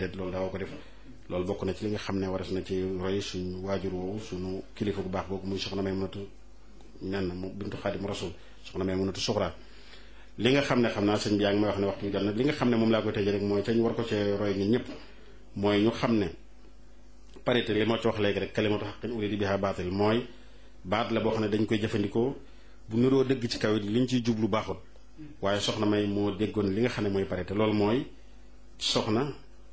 parité loolu daawoo ko def loolu bokk na ci li nga xam ne waras na ci roy suñu waajur woowu suñu kilifa bu baax boobu muy soxna may mënatu nen mu bintu xaadim rasul soxna may mënatu suxra li nga xam ne xam naa sëñ bi yaa ngi may wax ne waxtu bi jot nag li nga xam ne moom laa koy tëjee rek mooy ca ñu war ko cee roy ñun ñëpp mooy ñu xam ne parité li ma ci wax léegi rek kalimatu xaqin uridi biha baatil mooy baat la boo xam ne dañ koy jëfandikoo bu niroo dëgg ci kaw it liñ ciy jublu baaxul waaye soxna may moo déggoon li nga xam ne mooy parité loolu mooy soxna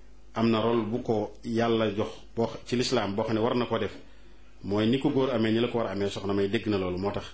am na rôle bu ko yàlla jox boo ci lislaam boo xam ne war na koo def mooy ni ko góor amee ni la ko war a amee soxna may dégg na loolu moo tax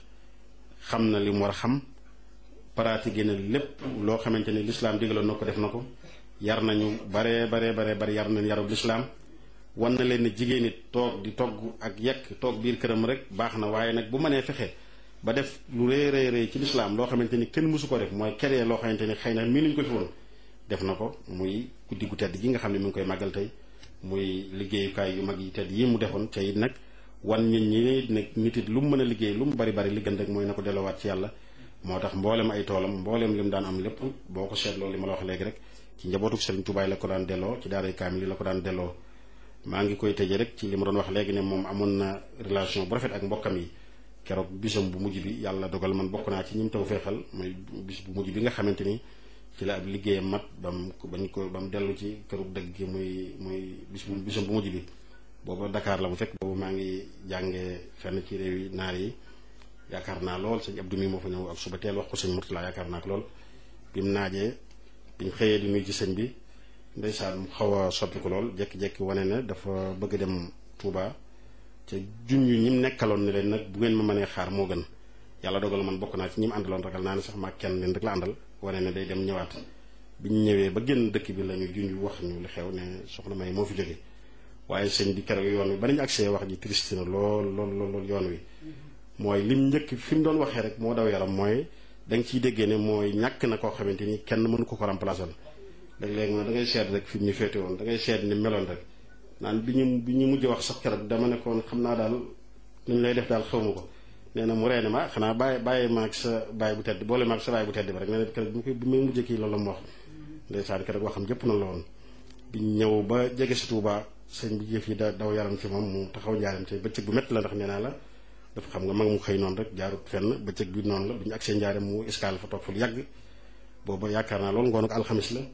xam na li mu war a xam pratiqué na lépp loo xamante ni lislaam digaloon na ko def na ko yar nañu baree baree baree bari yar nañ yarub lislaam wan na leen ne jigéen it toog di togg ak yekk toog biir këram rek baax na waaye nag bu mënee fexe ba def lu rëy rëy rëy ci lislaam loo xamante ni kenn mësu ko def mooy keree loo xamante ni xëy na mii nuñ ko fi woon def na ko muy guddi gu tedd gi nga xam ne mi ngi koy màggal tey muy liggéeyukaay yu mag yi tedd yi mu defoon ca it nag wan nit ñi nag nit it lu mu mën a liggéey lu mu bari bari li gën rek mooy na ko delloowaat ci yàlla moo tax mboolem ay toolam mboolem li mu daan am lépp boo ko seetloo li ma la wax léegi rek ci njabootuk Sëriñ Tuubaa la ko daan delloo ci daaray kaamil yi la ko daan delloo maa ngi koy tëjee rek ci li ma doon wax léegi ne moom amoon na relation bu rafet ak mbokkam yi keroog bisam bu mujj bi yàlla dogal man bokk naa ci ñim taw feexal mooy bis bu mujj bi nga xamante ni ci la ab liggéeyam mat ba mu bañ ko ba mu dellu ci kërug dëgg gi muy muy bis bu bisam bu mujj bi booba Dakar la bu fekk boobu maa ngi jàngee fenn ci réew yi naar yi yaakaar naa lool sëñ Abdou mi moo fa ñëw ak suba teel wax ko sëñ Murtala yaakaar naa ko lool bi mu naajee biñ xëyee di nuyu ci sëñ bi ndeysaan mu xaw a soppi ko lool jékki-jékki wane ne dafa bëgg dem Touba ca junj ñi mu nekkaloon ne leen nag bu ngeen ma mënee xaar moo gën yàlla dogal man bokk naa ci ñi mu àndaloon ragal naa ne sax maa kenn leen rek la àndal wane ne day dem ñëwaat biñ ñëwee ba génn dëkk bi la ñu junj wax ñu li xew ne soxna May moo fi jóge waaye sëñ bi keroog yoon wi ba nañu agsee wax ji triste na lool lool lool yoon wi mooy lim njëkk fi mu doon waxee rek moo daw yaram mooy da nga ciy déggee ne mooy ñàkk na koo xamante ni kenn mënu ko ko remplacer léeg-léeg ma da ngay seet rek fi mu ñu féete woon da ngay seet ni meloon rek naan bi ñu bi ñu mujj wax sax keroog dama ne koon xam naa daal nu ñu lay def daal xaw ma ko nee na mu reene ma xanaa bàyyi bàyyi maag sa bàyyi bu tedd boole maag sa bàyyi bu tedd bi rek nee na keroog bi bi may mujjee kii loolu la mu wax ndeysaan keroog waxam jëpp na la woon biñ ñëw ba jege si Tuuba sëñ bi jëf yi da daw yaram ci moom mu taxaw njaaram te bëccëg bu métti la ndax nee naa la dafa xam nga mag mu xëy noonu rek jaarut fenn bëccëg bi noonu la bi ñu agsee njaaram mu escale fa toog fa lu yàgg booba yaakaar naa loolu ngoon ak alxamis la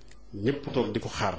ñëpp toog di ko xaar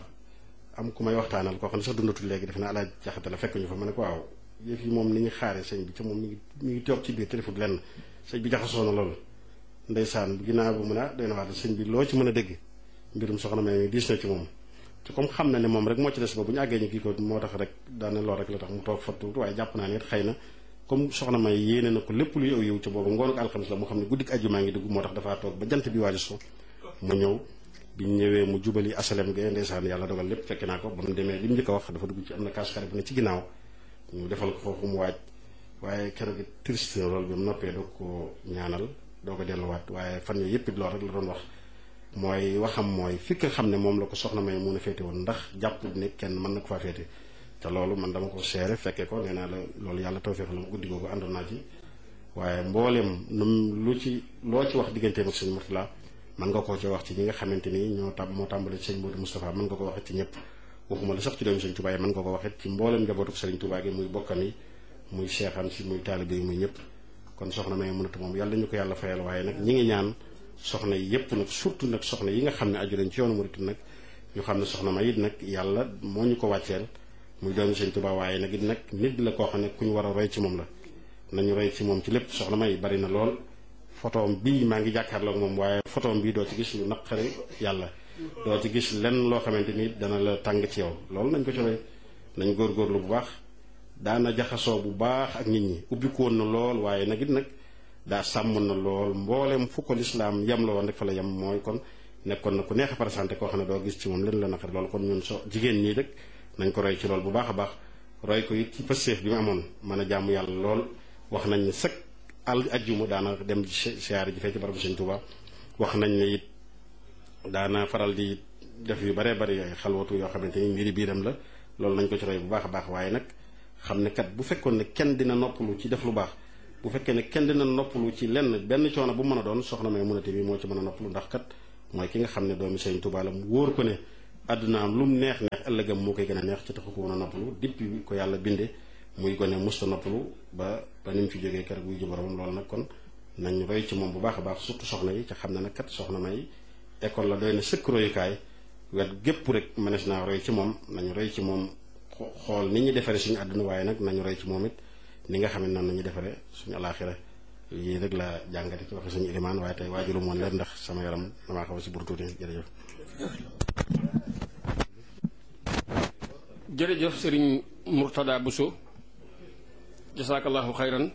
am ku may waxtaanal koo xam ne sax dundatul léegi def na alaaj jaxate la fekk ñu fa ma ne ko waaw yëf yi moom ni ñu xaaree sëñ bi ca moom mi ngi mi ngi toog ci biir téléphone lenn sëñ bi jaxasoo na loolu ndeysaan ginnaaw bu mën a doy na waat sëñ bi loo ci mën a dégg mbirum soxna May mi diis na ci moom te comme xam na ne moom rek moo ci des ba bu ñu àggee ñu kii ko moo tax rek daane lool rek la tax mu toog fa tuuti waaye jàpp naa ne it xëy na comme soxna May yéene na ko lépp luy aw yow ca boobu ngoonu alxamis la mu xam ne guddik àjjuma ngi dugg moo tax dafaa toog ba jant bi waaju so mu ñëw biñ ñëwee mu jubali asalem ge ndeysaan yàlla dogal lépp fekk naa ko ba mu demee li mu njëkk a wax dafa dugg ci am na kaas xare bu ne ci ginnaaw ñu defal ko foofu mu waaj waaye keroog it triste na loolu bi mu noppee doo ko ñaanal doo ko delluwaat waaye fan yooyu yëpp it loolu rek la doon wax mooy waxam mooy fi nga xam ne moom la ko soxna May mun a féete woon ndax jàpp ne kenn mën na ko faa féete te loolu man dama ko seere fekkee ko nee naa la loolu yàlla tawfeex la guddi googu àndoon naa ci waaye mbooleem num lu ci loo ci wax digganteem ak sëñ Murtala mën nga koo ci wax ci ñi nga xamante ni ñoo tab moo tàmbale ci sëñ Modou Moustapha mën nga ko waxee ci ñëpp waxuma la sax ci doomu sëñ Touba yi mën nga ko waxee ci mbooleem njabootu sëriñ Touba gi muy bokkam yi muy seexam si muy taalibe yi muy ñëpp kon soxna May mënatu moom yàlla ñu ko yàlla fayal waaye nag ñi ngi ñaan soxna yi yëpp nag surtout nag soxna yi nga xam ne aju nañ ci yoonu murit nag ñu xam ne soxna May it nag yàlla moo ñu ko wàcceel muy doomu sëñ Touba waaye nag it nag nit la koo xam ne ku ñu war a roy ci moom la nañu roy ci moom ci lépp soxna May bari na lool photoom bii maa ngi jàkkaarloog moom waaye photoom bii doo ci gis lu naqari yàlla doo ci gis lenn loo xamante ni dana la tàng ci yow loolu nañ ko ci roy nañ góorgóorlu bu baax daana jaxasoo bu baax ak nit ñi ubbiku woon na lool waaye nag it nag daa sàmm na lool mboolem fu ko lislaam yem la woon rek fa la yem mooy kon nekkoon na ku neex a présenté koo xam ne doo gis ci moom leen la naqari loolu kon ñun so jigéen ñii rek nañ ko roy ci lool bu baax a baax roy ko it ci pësteef bi mu amoon mën a jàmm yàlla lool wax nañ ne sëkk al ajjuma daana dem siyaare ji fee ci barabu Sëñ Tuuba wax nañ ne it daana faral di def yu baree bari ay xalwatu yoo xamante ni mbiri biiram la loolu nañ ko ci roy bu baax a baax waaye nag xam ne kat bu fekkoon ne kenn dina noppalu ci def lu baax bu fekkee ne kenn dina noppalu ci lenn benn coono bu mën a doon soxna May munate bi moo ci mën a noppalu ndax kat mooy ki nga xam ne doomi Sëñ Tuuba la mu wóor ko ne àddunaam lu mu neex neex ëllëgam moo koy gën a neex ci taxu ko woon a noppalu depuis bi ko yàlla binde muy gone musta noppalu ba ba ni mu fi jógee keroog buy ji boromam loolu nag kon nañ roy ci moom bu baax a baax surtout soxna yi ca xam ne nag kat soxna may école la doy na sëkk royukaay wet gépp rek mënees naa roy ci moom nañu roy ci moom xool ni ñu defaree suñu àdduna waaye nag nañu roy ci moom it ni nga xam ne noonu nañu defaree suñu alaaxira lii rek la jàngate ci waxe suñu ilimaan waaye tey waajuru moon leen ndax sama yaram damaa xaw si buru tuuti jërëjëf jërëjëf sëriñ Murtada Bousso jasaakallahu xayran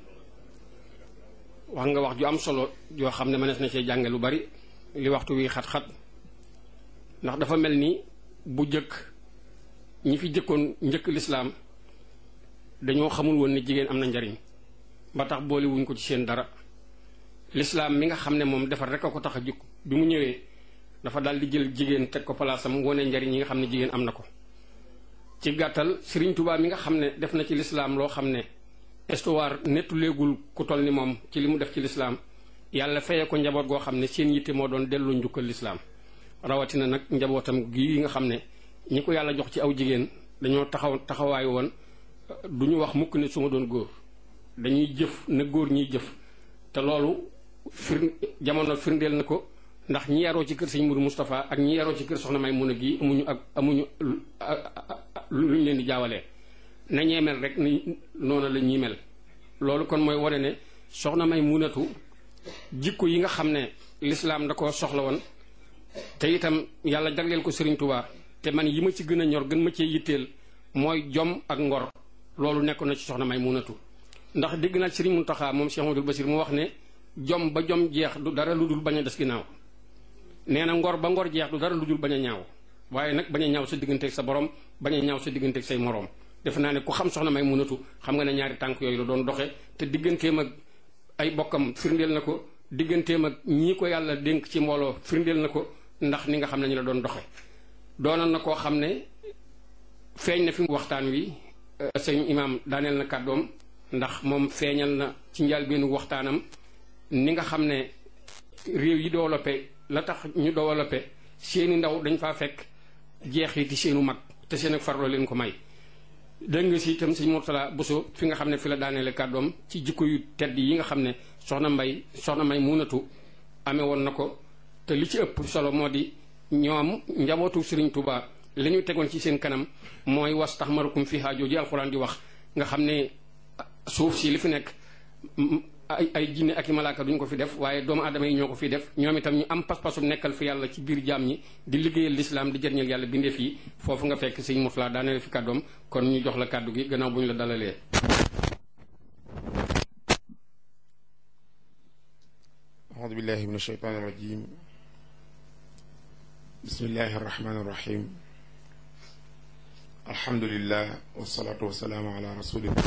wax nga wax ju am solo joo xam ne mënees na cee jànge lu bari li waxtu wi xat-xat ndax dafa mel ni bu jëkk ñi fi jëkkoon njëkk lislaam dañoo xamul woon ne jigéen am na njariñ ba tax boole wuñ ko ci seen dara lislaam mi nga xam ne moom defar rek a ko tax a jukk bi mu ñëwee dafa daal di jël jigéen teg ko palaasam wone njariñ yi nga xam ne jigéen am na ko ci gàttal Sëriñ Tuubaa mi nga xam ne def na ci lislaam loo xam ne histoire nettu léegul ku toll ni moom ci li mu def ci lislaam yàlla feye ko njaboot goo xam ne seen yitte moo doon delloo njukkal lislaam rawatina nag njabootam gi nga xam ne ñi ko yàlla jox ci aw jigéen dañoo taxaw taxawaay woon du ñu wax mukk ne su ma doon góor dañuy jëf na góor ñiy jëf te loolu fir jamono firndeel na ko ndax ñi yaroo ci kër sëñ Mourou Moustapha ak ñi yaroo ci kër soxna may mun a gi amuñu ak amuñu luñ leen di jaawalee na ñee mel rek ni noonu la ñuy mel loolu kon mooy wane ne soxna may munatu jikko yi nga xam ne lislaam da ko soxla woon te itam yàlla jagleel ko Serigne Touba te man yi ma ci gën a ñor gën ma cee yitteel mooy jom ak ngor loolu nekk na ci soxna may munatu ndax dégg naa Serigne Mountakha moom Cheikh Amadou Bassir mu wax ne jom ba jom jeex du dara lu dul bañ a des ginnaaw nee na ngor ba ngor jeex du dara lu dul bañ a ñaaw waaye nag bañ a ñaaw sa digganteeg sa borom bañ a ñaaw sa digganteeg say moroom defe naa ne ku xam soxna may munatu xam nga ne ñaari tànk yooyu la doon doxe te digganteem ak ay bokkam firndeel na ko digganteem ak ñii ko yàlla dénk ci mbooloo firndeel na ko ndax ni nga xam ne ñu la doon doxe doonoon na koo xam ne feeñ na fi waxtaan wi sëñ imaam daaneel na kàddoom ndax moom feeñal na ci njëlbéenu waxtaanam ni nga xam ne réew yi développé la tax ñu développé seeni ndaw dañ faa fekk jeexiti seenu mag te seen ak farlo leen ko may dégg nga si itam sëñ Mourtala Bousso fi nga xam ne fi la daaneele kàddoom ci jikko yu tedd yi nga xam ne soxna mbay soxna may munatu amee woon na ko te li ci ëpp solo moo di ñoom njabootu Serigne Touba li ñu tegoon ci seen kanam mooy was tax marukum fi haajoo ji alxuraan di wax nga xam ne suuf si li fi nekk ay ay jinne ak i malaaka duñ ko fi def waaye doomu aadama yi ñoo ko fi def ñoom itam ñu am pas-pasu nekkal fi yàlla ci biir jaam ñi di liggéeyal lislaam di jëriñal yàlla bindeef yi foofu nga fekk sëñ Mourtala daaneel fi kàddoom kon ñu jox la kàddu gi gannaaw bu ñu la dalalee. أعوذ بالله من الشيطان الرجيم بسم الله الرحمن الرحيم الحمد لله والصلاة والسلام على رسول الله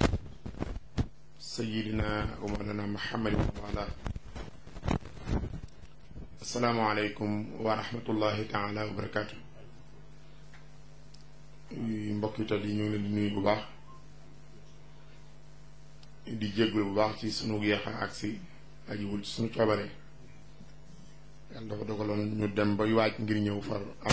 سيدنا ومولانا محمد وعلى السلام عليكم ورحمة الله تعالى وبركاته mbokk yi tedd yi ñu ngi leen di nuyu bu baax di jéggul bu baax ci sunu yeexa agsi ajiwul ci sunu coobare yàlla dafa dogaloon ñu dem bay waaj ngir ñëw far am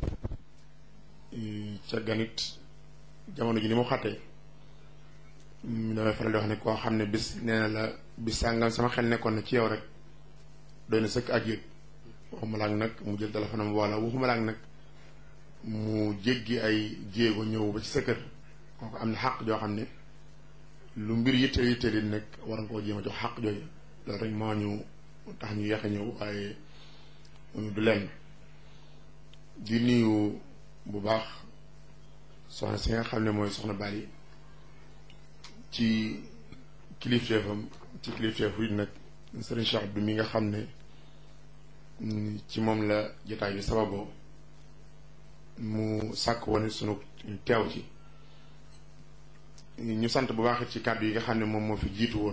ca ganit jamono ji ni mu xattee damay faral di wax ne koo xam ne bis nee na la bis sàngam sama xel nekkoon na ci yow rek doy na sëkk ak yëg waxuma laag nag mu jël téléphone am wala waxuma laag nag mu jéggi ay jéego ñëw ba ci sa kër kooku am na xàq joo xam ne lu mbir yitteel yitteel yi nekk war nga koo jéem a jox xàq jooju loolu rek moo ñu tax ñu yéex a ñëw waaye du lenn di nuyu bu baax soxna si nga xam ne mooy soxna Bali ci kilifteefam ci kilifteefu it nag sëriñ Cheikh Abdou mi nga xam ne ci moom la jotaay bi sababoo mu sàkk woon sunu teew ci ñu sant bu baax ci kàddu yi nga xam ne moom moo fi jiitu woon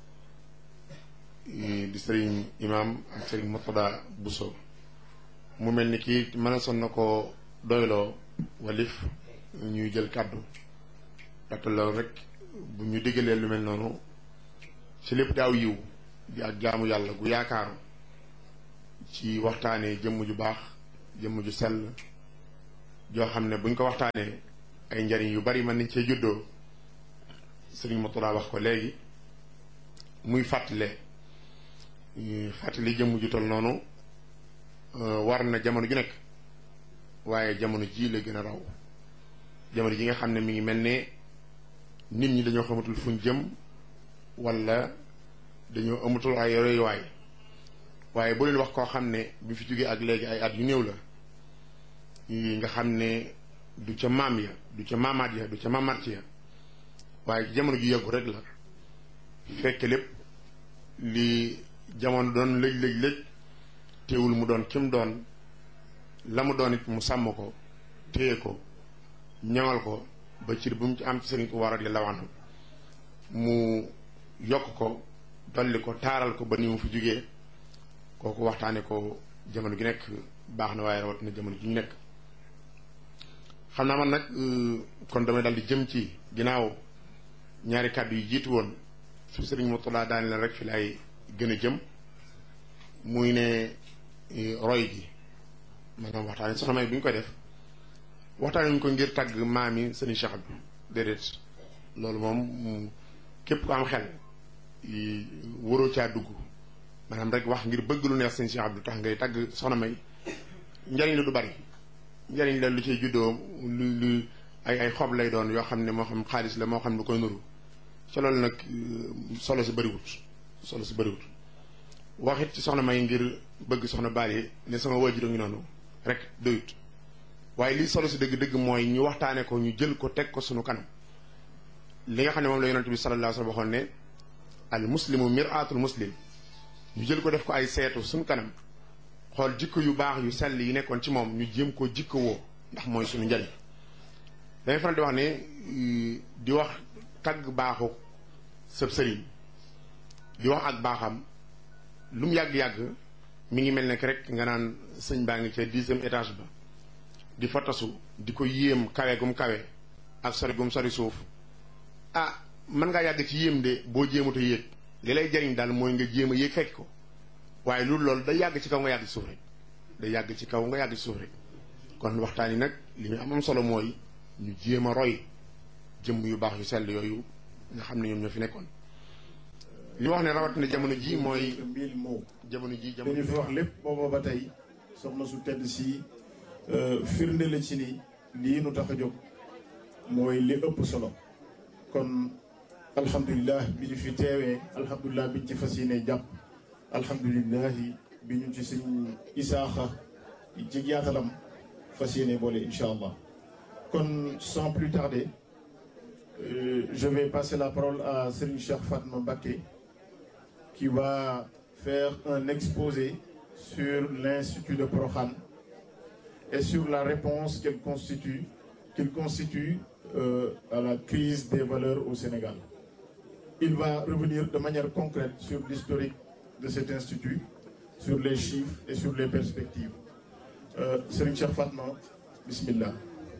di sëriñ imam ak sëriñ Murtada Bousso mu mel ni kii mën a son na ko doyloo walif ñuy jël kàddu ndaxte loolu rek bu ñu diggalee lu mel noonu ci lépp daaw yiw di ak jaamu yàlla gu yaakaaru ci waxtaanee jëmm ju baax jëmm ju sell joo xam ne buñ ko waxtaanee ay njariñ yu bari mën nañ cee juddoo sëriñ Moutalla wax ko léegi muy fàttale fàttali jëmm ju tol noonu war na jamono ju nekk waaye jamono ji la gën a raw jamono ji nga xam ne mi ngi mel ne nit ñi dañoo xamatul fuñ jëm wala dañoo amatul ay royuwaay waaye bu leen wax koo xam ne bi fi jógee ak léegi ay at yu néew la nga xam ne du ca maam ya du ca maamaat ya du ca maamaat ya waaye ci jamono ju yàggu rek la fekk lépp li jamono doon lëj lëj lëj teewul mu doon kim doon la mu doon it mu sàmm ko téye ko ñaŋal ko ba cir bu mu ci am ci sëriñ Tuubaa radiyallaahu anhu mu yokk ko dolli ko taaral ko ba ni mu fi jógee kooku waxtaane ko jamono gi nekk baax na waaye rawat na jamono ji ñu nekk xam naa man nag kon damay dal di jëm ci ginnaaw ñaari kàddu yi jiitu woon su sëriñ Moutalla daani la rek fi lay gën a jëm muy ne roy gi maanaam waxtaane soxna May bi ñu koy def waxtaane ñu ko ngir tàgg maam yi sëriñ Cheikh bi déedéet loolu moom képp ko am xel waroo caa dugg maanaam rek wax ngir bëgg lu neex sëriñ Cheikh Abdou tax ngay tàgg soxna May njariñ la du bari njariñ la lu ciy juddoo lu lu ay ay xob lay doon yoo xam ne moo xam xaalis la moo xam lu koy nuru ci loolu nag solo si bëriwut solo si bëriwut waxit ci soxna May ngir bëgg soxna Bally ne sama waajur ngi noonu rek doyut waaye lii solo si dëgg-dëgg mooy ñu waxtaane ko ñu jël ko teg ko sunu kanam li nga xam ne moom la yonent bi sallallahu alayhi wa sallam waxoon ne al muslimu mir'atul muslim ñu jël ko def ko ay seetu suñu kanam xool jikko yu baax yu sell yi nekkoon ci moom ñu jéem ko jikko woo ndax mooy suñu njariñ dañuy faral di wax ne di wax tagg baaxu sëb sëriñ di wax ak baaxam lu mu yàgg-yàgg mi ngi mel ne rek nga naan sëñ baa ngi ca dixième étage ba di fa tasu di ko yéem kawe gum kawe ak sori gum sori suuf ah mën ngaa yàgg ci yéem de boo jéemut a yéeg li lay jariñ daal mooy nga jéem a yéeg fekk ko waaye loolu loolu day yàgg ci kaw nga yàgg ci suuf rek day yàgg ci kaw nga yàgg ci suuf rek kon waxtaan yi nag li ñu am am solo mooy ñu jéem a roy jëmm yu baax yu sell yooyu nga xam ne ñoom ñoo fi nekkoon li wax ne rawat na jamono ji mooy mille mots jamono ji li jamono ñu fi wax lépp booba ba tey soxna su tedd si firnde la ci ni lii nu tax a jóg mooy li ëpp solo kon alhamdulilah bi ñu fi teewee alhamdulilah bi ñu ci fas yéene jàpp alhamdulilah bi ñu ci sëñ isaaxa ci yaatalam fas yéene boole incha allah kon sans plus tarder euh, je vais passer la parole à Serigne Cheikh Fatma Mbacké qui va faire un exposé sur l'Institut de Prokhane et sur la réponse qu'elle constitue, qu'il constitue euh, à la crise des valeurs au Sénégal. Il va revenir de manière concrète sur l'historique de cet institut, sur les chiffres et sur les perspectives. Euh, Serigne Cheikh Fatma, Bismillah.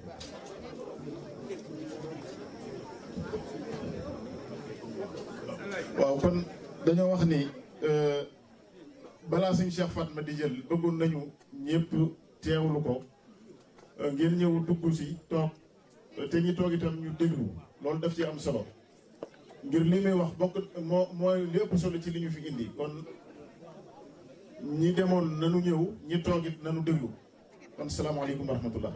waaw kon dañoo wax ni balaa suñ Cheikh Fatma di jël bëggoon nañu ñëpp teewlu ko ngeen ñëw dugg si toog te ñi toog itam ñu déglu loolu daf ci am solo ngir li muy wax bokk moo mooy li ëpp solo ci li ñu fi indi kon ñi demoon nanu ñëw ñi toog it nanu déglu kon salaamaaleykum wa rahmatullah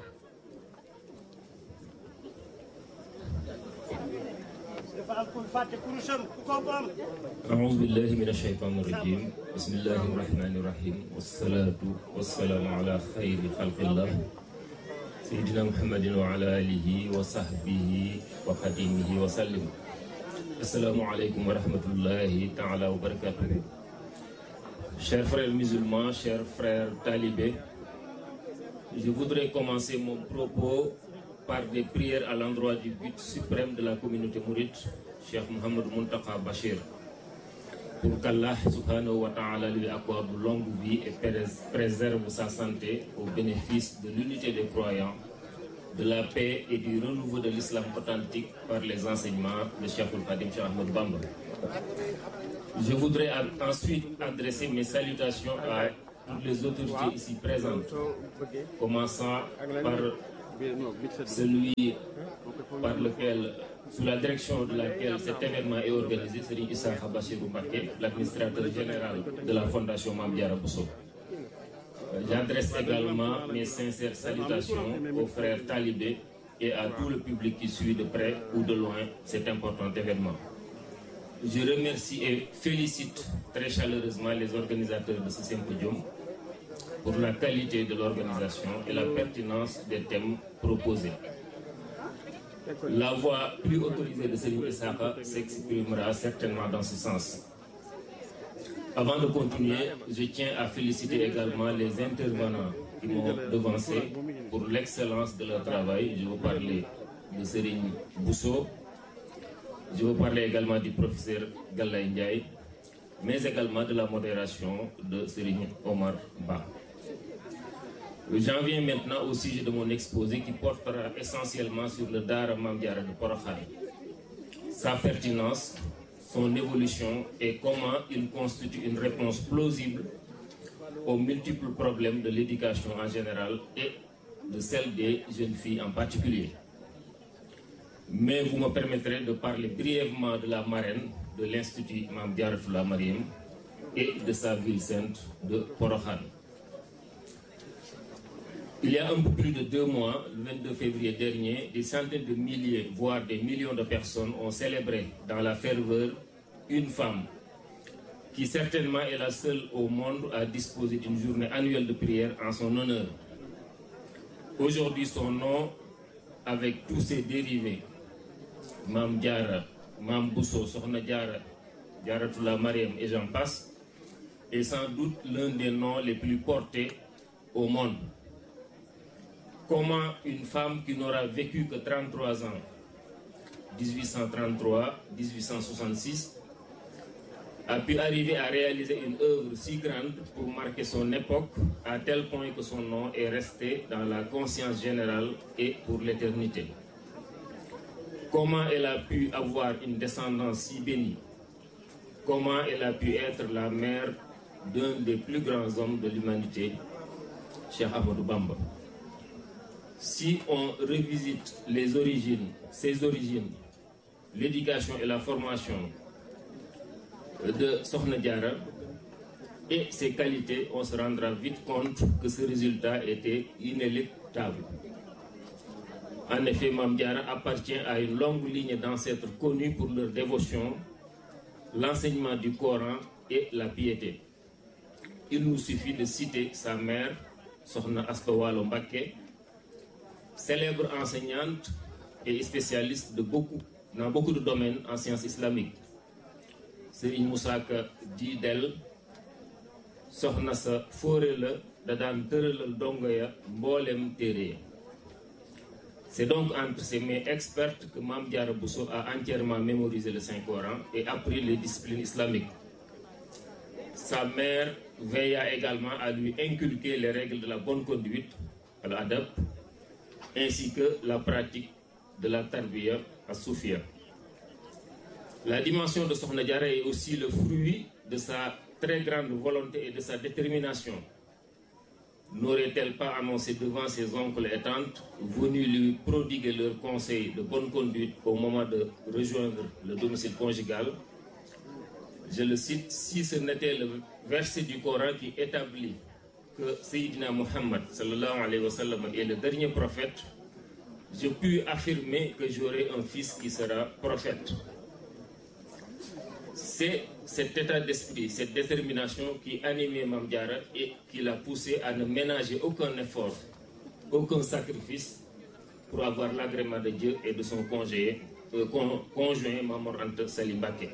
أعوذ بالله من الشيطان الرجيم بسم الله الرحمن الرحيم والصلاة والسلام على خير خلق الله سيدنا محمد وعلى آله وصحبه وخديمه وسلم السلام عليكم ورحمة الله تعالى وبركاته Chers frères musulmans, chers frères talibés, je voudrais commencer mon propos par des prières à l'endroit du but suprême de la communauté mouride, Cheikh Mohamed Muntaka Bachir, pour qu'Allah subhanahu wa ta'ala lui accorde longue vie et préserve sa santé au bénéfice de l'unité des croyants, de la paix et du renouveau de l'islam authentique par les enseignements de Cheikh Khadim Cheikh Ahmed Bamba. Je voudrais ensuite adresser mes salutations à toutes les autorités ici présentes, commençant par celui par lequel, sous la direction de laquelle cet événement est organisé, Serigne Issakha Bachirou Mbacké, l'administrateur général de la Fondation Mame Diarra Bousso. J'adresse également mes sincères salutations aux frères talibés et à tout le public qui suit de près ou de loin cet important événement. Je remercie et félicite très chaleureusement les organisateurs de ce symposium pour la qualité de l'organisation et la pertinence des thèmes proposés. La voix plus autorisée de Serigne Issakha s'exprimera certainement dans ce sens. Avant de continuer, je tiens à féliciter également les intervenants qui m'ont devancé pour l'excellence de leur travail. Je veux parler de Serigne Bousso, je veux parler également du professeur Gallay Ndiaye, mais également de la modération de Serigne Omar Ba. J'en viens maintenant au sujet de mon exposé qui portera essentiellement sur le Dara Mame Diarra de Porokhane, sa pertinence, son évolution et comment il constitue une réponse plausible aux multiples problèmes de l'éducation en général et de celle des jeunes filles en particulier. Mais vous me permettrez de parler brièvement de la marraine de l'Institut Mame Diarra Mariam et de sa ville sainte de Porokhane. Il y a un peu plus de deux mois, le 22 février dernier, des centaines de milliers, voire des millions de personnes ont célébré dans la ferveur une femme qui certainement est la seule au monde à disposer d'une journée annuelle de prière en son honneur. Aujourd'hui, son nom, avec tous ses dérivés, Mame Diarra, Mame Bousso, Sokhna Diarra, Diarratullah Mariam et j'en passe, est sans doute l'un des noms les plus portés au monde. Comment une femme qui n'aura vécu que 33 ans, 1833-1866, a pu arriver à réaliser une œuvre si grande pour marquer son époque à tel point que son nom est resté dans la conscience générale et pour l'éternité. Comment elle a pu avoir une descendance si bénie Comment elle a pu être la mère d'un des plus grands hommes de l'humanité, Cheikh Ahmadou Bamba si on revisite les origines, ses origines, l'éducation et la formation de Sokhna Diarra et ses qualités, on se rendra vite compte que ce résultat était inéluctable. En effet, Mame Diarra appartient à une longue ligne d'ancêtres connus pour leur dévotion, l'enseignement du Coran et la piété. Il nous suffit de citer sa mère, Sokhna Asta Walo Mbacké, célèbre enseignante et spécialiste de beaucoup, dans beaucoup de domaines en sciences islamiques. Serigne Moussa Ka di del soxna sa fóore la da daan tëralal dongo ya mboolem téere ya C'est donc entre ses mains expertes que Mame Diarra Bousso a entièrement mémorisé le Saint-Coran et appris les disciplines islamiques. Sa mère veilla également à lui inculquer les règles de la bonne conduite, l'adab, ainsi que la pratique de la tarbiya à Soufia. La dimension de Sokhna Diarra est aussi le fruit de sa très grande volonté et de sa détermination. N'aurait-elle pas annoncé devant ses oncles et tantes, venus lui prodiguer leurs conseils de bonne conduite au moment de rejoindre le domicile conjugal Je le cite, si ce n'était le verset du Coran qui établit que Sayyidina Muhammad sallallahu alayhi wa sallam est le dernier prophète, je puis affirmer que j'aurai un fils qui sera prophète. C'est cet état d'esprit, cette détermination qui animait Mame Diarra et qui l'a poussé à ne ménager aucun effort, aucun sacrifice pour avoir l'agrément de Dieu et de son congé, euh, con, conjoint Mamor Anta Sali Mbacké.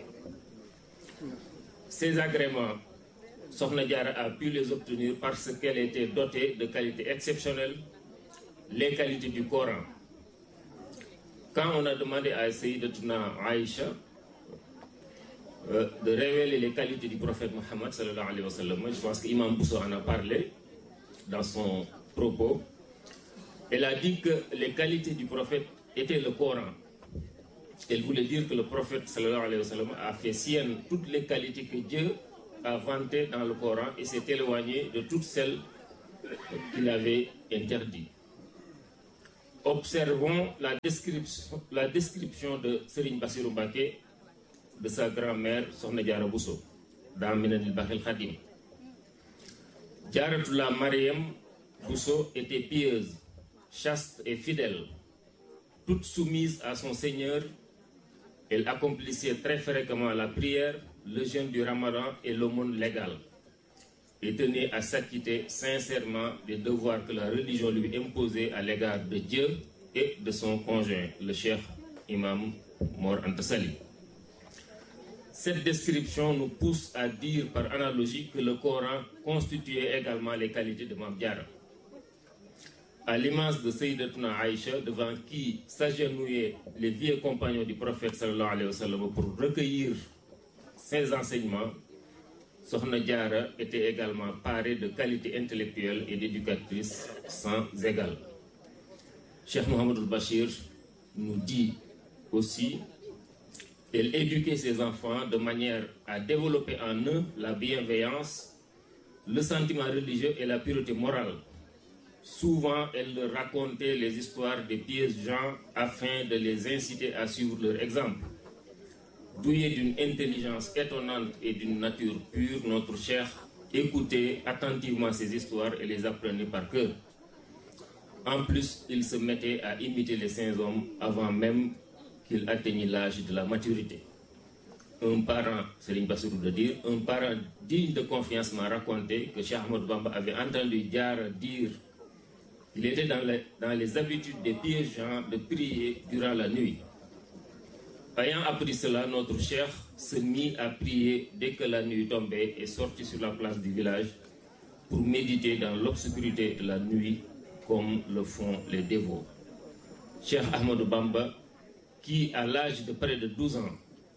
Ces agréments Sokhna Diarra a pu les obtenir parce qu'elle était dotée de qualités exceptionnelles, les qualités du Coran. Quand on a demandé à Sayyidatuna Aïcha euh, de révéler les qualités du prophète Mohammed sallallahu alayhi wa sallam, je pense qu'Imam Bousso en a parlé dans son propos. Elle a dit que les qualités du prophète étaient le Coran. Elle voulait dire que le prophète sallallahu alayhi wa sallam a fait sienne toutes les qualités que Dieu a vanté dans le Coran et s'est éloigné de toutes celles qu'il avait interdites. Observons la description, la description de Serigne Bassirou Mbacké de sa grand-mère Sokhna Diarra Bousso dans Minanil Bakhil Khadim. Diaratullah Mariam Bousso était pieuse, chaste et fidèle. Toute soumise à son Seigneur, elle accomplissait très fréquemment la prière, le jeûne du Ramadan et l'aumône légale. Et tenait à s'acquitter sincèrement des devoirs que la religion lui imposait à l'égard de Dieu et de son conjoint, le cheikh imam Mor Anta Sali. Cette description nous pousse à dire par analogie que le Coran constituait également les qualités de Mame Diarra. À l'image de Sayyidatuna Aïcha, devant qui s'agenouillaient les vieux compagnons du prophète sallallahu alayhi wa sallam pour recueillir ses enseignements, Sokhna Diarra était également parée de qualités intellectuelles et d'éducatrice sans égale. Cheikh Mohamedou Bachir nous dit aussi elle éduquait ses enfants de manière à développer en eux la bienveillance, le sentiment religieux et la pureté morale. Souvent, elle leur racontait les histoires des pieux gens afin de les inciter à suivre leur exemple. Doué d'une intelligence étonnante et d'une nature pure, notre cher écoutait attentivement ces histoires et les apprenait par cœur. En plus, il se mettait à imiter les saints hommes avant même qu'il atteignit l'âge de la maturité. Un parent, Serigne Bassirou de dire, un parent digne de confiance m'a raconté que Cheikh Ahmed Bamba avait entendu Diarra dire qu'il était dans les, dans les habitudes des pieux gens de prier durant la nuit. Ayant appris cela, notre cher se mit à prier dès que la nuit tombait et sortit sur la place du village pour méditer dans l'obscurité de la nuit comme le font les dévots. Cheikh Ahmadou Bamba, qui à l'âge de près de 12 ans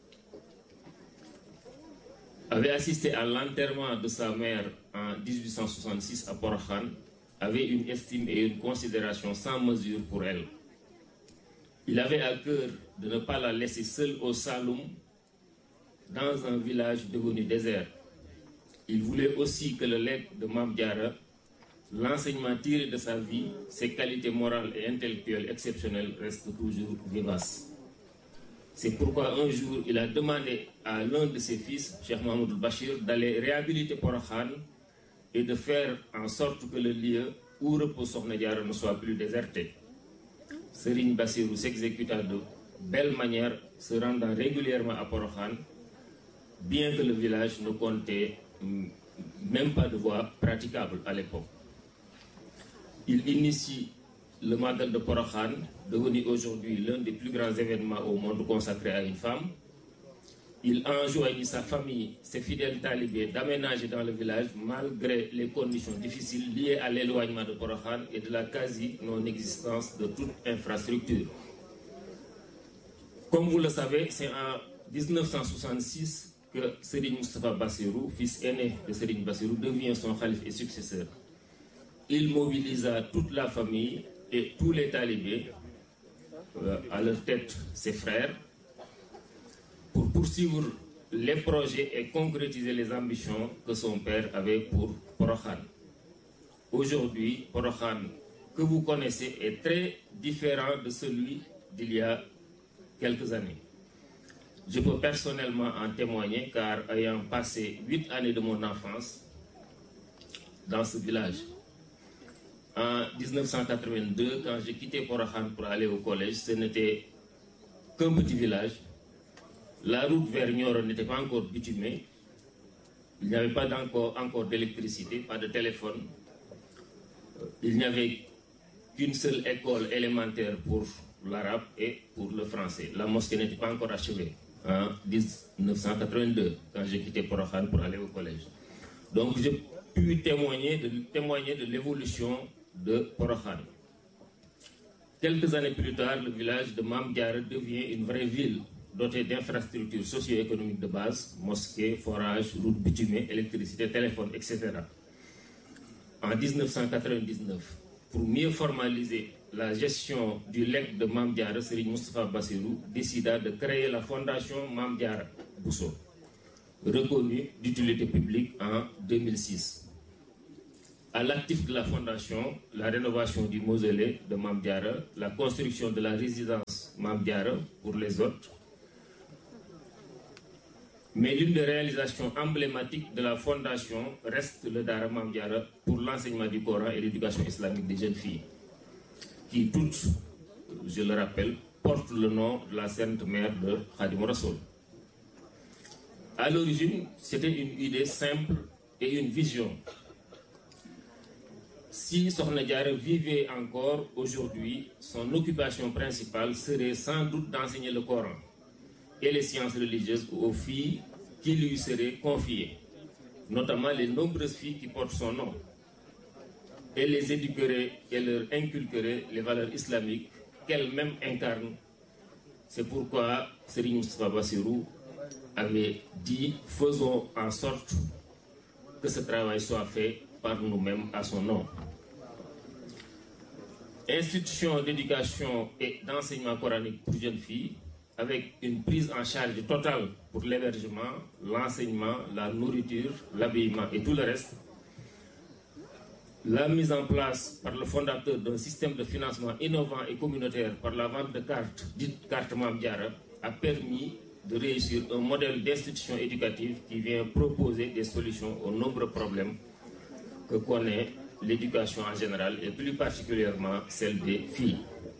avait assisté à l'enterrement de sa mère en 1866 à Porokhan, avait une estime et une considération sans mesure pour elle. Il avait à cœur de ne pas la laisser seule au Saloum, dans un village devenu désert. Il voulait aussi que le legs de Mame Diarra, l'enseignement tiré de sa vie, ses qualités morales et intellectuelles exceptionnelles restent toujours vivaces. C'est pourquoi un jour, il a demandé à l'un de ses fils, Cheikh Mahmoud Bachir, d'aller réhabiliter Porokhan et de faire en sorte que le lieu où repose Sokhna Diarra ne soit plus déserté. Serigne Bassirou s'exécuta de belle manière, se rendant régulièrement à Porokhan, bien que le village ne comptait même pas de voie praticable à l'époque. Il initie le Magal de Porokhan, devenu aujourd'hui l'un des plus grands événements au monde consacré à une femme. Il enjoignit sa famille, ses fidèles talibés, d'aménager dans le village malgré les conditions difficiles liées à l'éloignement de Porokhan et de la quasi-non-existence de toute infrastructure. Comme vous le savez, c'est en 1966 que Serigne Moustapha Bassirou, fils aîné de Serigne Bassirou, devient son calife et successeur. Il mobilisa toute la famille et tous les talibés, euh, à leur tête ses frères, pour poursuivre les projets et concrétiser les ambitions que son père avait pour Porokhan. Aujourd'hui, Porokhan, que vous connaissez, est très différent de celui d'il y a quelques années. Je peux personnellement en témoigner car ayant passé huit années de mon enfance dans ce village, en 1982, quand j'ai quitté Porokhan pour aller au collège, ce n'était qu'un petit village. La route vers Nioro n'était pas encore bitumée. Il n'y avait pas encore, encore d'électricité, pas de téléphone. Il n'y avait qu'une seule école élémentaire pour l'arabe et pour le français. La mosquée n'était pas encore achevée en 1982, quand j'ai quitté Porokhan pour aller au collège. Donc j'ai pu témoigner de, témoigner de l'évolution de Porokhan. Quelques années plus tard, le village de Mame Diarra devient une vraie ville dotée d'infrastructures socio-économiques de base, mosquées, forages, routes bitumées, électricité, téléphone, etc. En 1999, pour mieux formaliser la gestion du legs de Mame Diarra, Serigne Moustapha Bassirou décida de créer la fondation Mame Diarra Bousso, reconnue d'utilité publique en 2006. à l'actif de la fondation, la rénovation du mausolée de Mamdiara, la construction de la résidence Mamdiara pour les autres. Mais l'une des réalisations emblématiques de la fondation reste le Dara Mamdiara pour l'enseignement du Coran et l'éducation islamique des jeunes filles, qui toutes, je le rappelle, portent le nom de la sainte mère de Khadim Rassoul. À l'origine, c'était une idée simple et une vision. Si Sokhna Diarra vivait encore aujourd'hui, son occupation principale serait sans doute d'enseigner le Coran et les sciences religieuses aux filles qui lui seraient confiées, notamment les nombreuses filles qui portent son nom. Elle les éduquerait et leur inculquerait les valeurs islamiques qu'elle-même incarne. C'est pourquoi Serigne Moustapha Bassirou avait dit faisons en sorte que ce travail soit fait par nous-mêmes à son nom. Institution d'éducation et d'enseignement coranique pour jeunes filles, avec une prise en charge totale pour l'hébergement, l'enseignement, la nourriture, l'habillement et tout le reste. La mise en place par le fondateur d'un système de financement innovant et communautaire par la vente de cartes, dites cartes Mamdiara, a permis de réussir un modèle d'institution éducative qui vient proposer des solutions aux nombreux problèmes que connaît l'éducation en général et plus particulièrement celle des filles.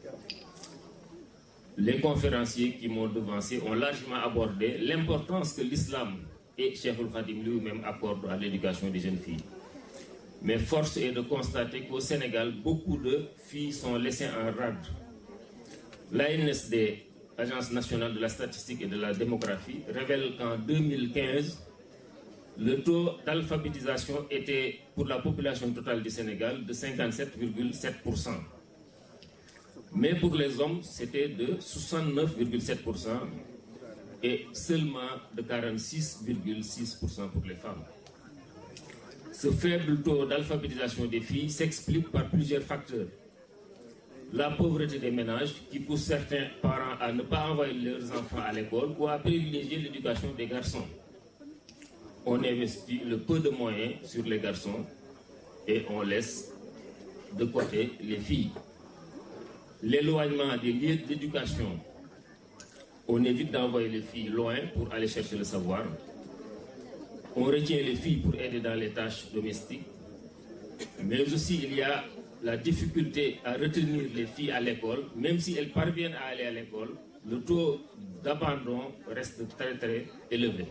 Les conférenciers qui m'ont devancé ont largement abordé l'importance que l'islam et Cheikh Khadim lui-même accordent à l'éducation des jeunes filles. Mais force est de constater qu'au Sénégal, beaucoup de filles sont laissées en rade. L'ANSD, Agence nationale de la statistique et de la démographie, révèle qu'en 2015, le taux d'alphabétisation était pour la population totale du Sénégal de 57,7%. Mais pour les hommes, c'était de 69,7% et seulement de 46,6% pour les femmes. Ce faible taux d'alphabétisation des filles s'explique par plusieurs facteurs. La pauvreté des ménages qui pousse certains parents à ne pas envoyer leurs enfants à l'école ou à privilégier l'éducation des garçons. On investit le peu de moyens sur les garçons et on laisse de côté les filles. L'éloignement des lieux d'éducation. On évite d'envoyer les filles loin pour aller chercher le savoir. On retient les filles pour aider dans les tâches domestiques. Mais aussi, il y a la difficulté à retenir les filles à l'école. Même si elles parviennent à aller à l'école, le taux d'abandon reste très très élevé.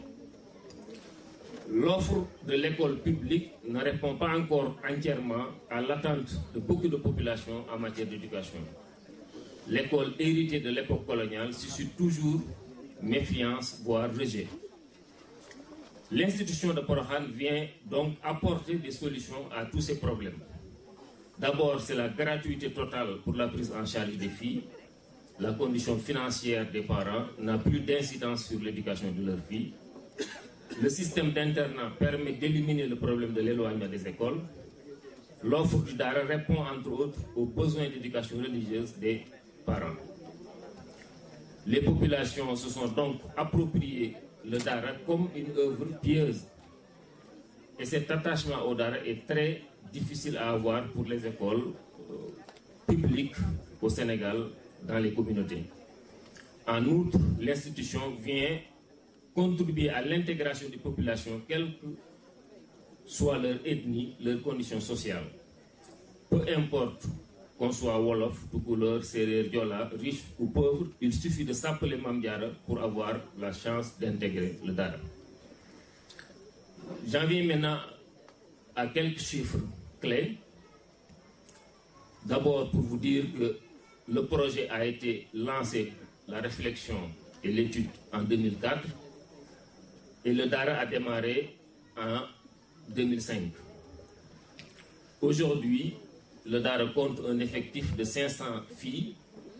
L'offre de l'école publique ne répond pas encore entièrement à l'attente de beaucoup de populations en matière d'éducation. L'école héritée de l'époque coloniale suscite toujours méfiance, voire rejet. L'institution de Porohan vient donc apporter des solutions à tous ces problèmes. D'abord, c'est la gratuité totale pour la prise en charge des filles. La condition financière des parents n'a plus d'incidence sur l'éducation de leurs filles. Le système d'internat permet d'éliminer le problème de l'éloignement des écoles. L'offre du DARA répond entre autres aux besoins d'éducation religieuse des parents. Les populations se sont donc appropriées le DARA comme une œuvre pieuse. Et cet attachement au DARA est très difficile à avoir pour les écoles publiques au Sénégal, dans les communautés. En outre, l'institution vient contribuer à l'intégration des populations, quelle que soit leur ethnie, leurs conditions sociales. Peu importe qu'on soit Wolof, Toucouleur, Serrer, Diola, riche ou pauvre, il suffit de s'appeler Mamdiara pour avoir la chance d'intégrer le Dara. J'en viens maintenant à quelques chiffres clés. D'abord pour vous dire que le projet a été lancé, la réflexion et l'étude en 2004 et le DARA a démarré en 2005. Aujourd'hui, le DARA compte un effectif de 500 filles,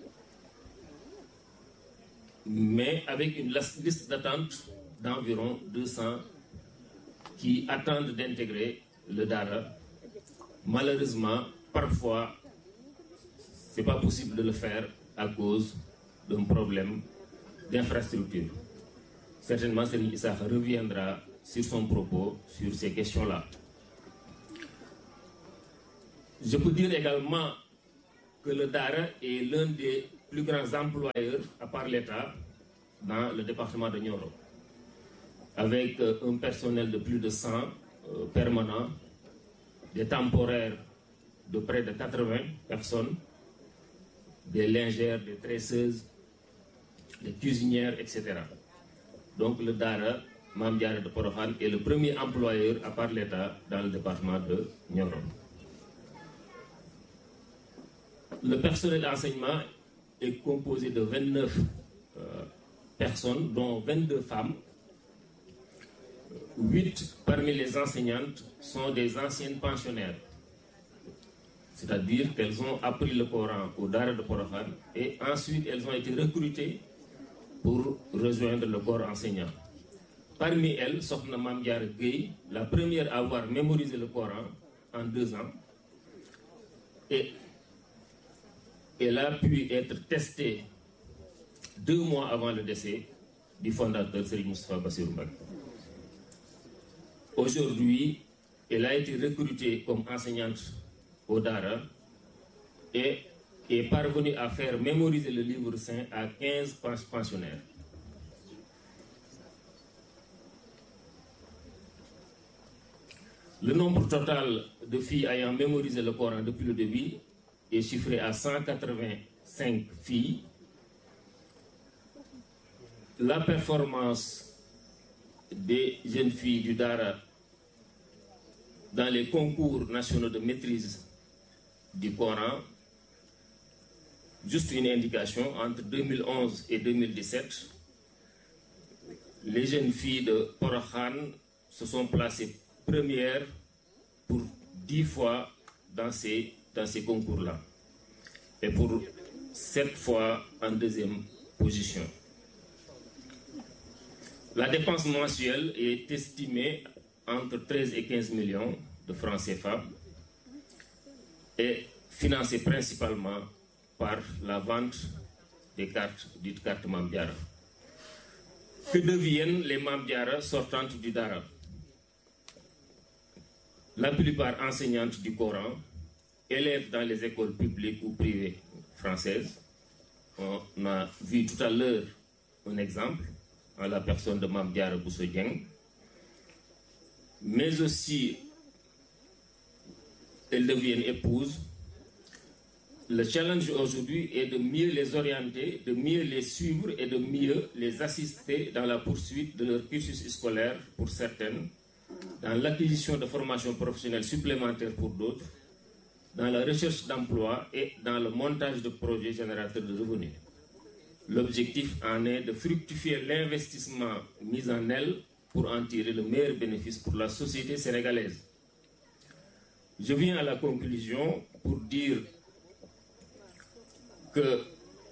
mais avec une liste d'attente d'environ 200 qui attendent d'intégrer le DARA. Malheureusement, parfois, ce n'est pas possible de le faire à cause d'un problème d'infrastructure. Certainement, Serigne Issakha reviendra sur son propos sur ces questions-là. Je peux dire également que le DARA est l'un des plus grands employeurs, à part l'État, dans le département de Nioro, avec euh, un personnel de plus de 100 euh, permanents, des temporaires de près de 80 personnes, des lingères, des tresseuses, des cuisinières, etc. Donc le DARA, Mamdiara de Porofan, est le premier employeur, à part l'État, dans le département de Nioro. Le personnel d'enseignement est composé de 29 euh, personnes, dont 22 femmes. 8 parmi les enseignantes sont des anciennes pensionnaires. C'est-à-dire qu'elles ont appris le Coran au Dara de Porofan et ensuite elles ont été recrutées pour rejoindre le corps enseignant. Parmi elles, Sokhna Mamdiar Gueye, la première à avoir mémorisé le Coran en deux ans. Et elle a pu être testée deux mois avant le décès du fondateur Serigne Moustapha Bassirou Mbacké. Aujourd'hui, elle a été recrutée comme enseignante au Dara et est parvenue à faire mémoriser le livre saint à 15 pensionnaires. Le nombre total de filles ayant mémorisé le Coran depuis le début est chiffré à 185 filles. La performance des jeunes filles du Dara dans les concours nationaux de maîtrise du Coran, juste une indication, entre 2011 et 2017, les jeunes filles de Porokhan se sont placées premières pour 10 fois dans ces, dans ces concours-là et pour 7 fois en deuxième position. La dépense mensuelle est estimée entre 13 et 15 millions de francs CFA et financée principalement par la vente des cartes dites cartes Mamdiara. Que deviennent les Mamdiara sortantes du Dara La plupart enseignantes du Coran, élèves dans les écoles publiques ou privées françaises. On a vu tout à l'heure un exemple en la personne de Mamdiara Boussodieng mais aussi elles deviennent épouses. Le challenge aujourd'hui est de mieux les orienter, de mieux les suivre et de mieux les assister dans la poursuite de leur cursus scolaire pour certaines, dans l'acquisition de formations professionnelles supplémentaires pour d'autres, dans la recherche d'emploi et dans le montage de projets générateurs de revenus. L'objectif en est de fructifier l'investissement mis en elles pour en tirer le meilleur bénéfice pour la société sénégalaise. Je viens à la conclusion pour dire que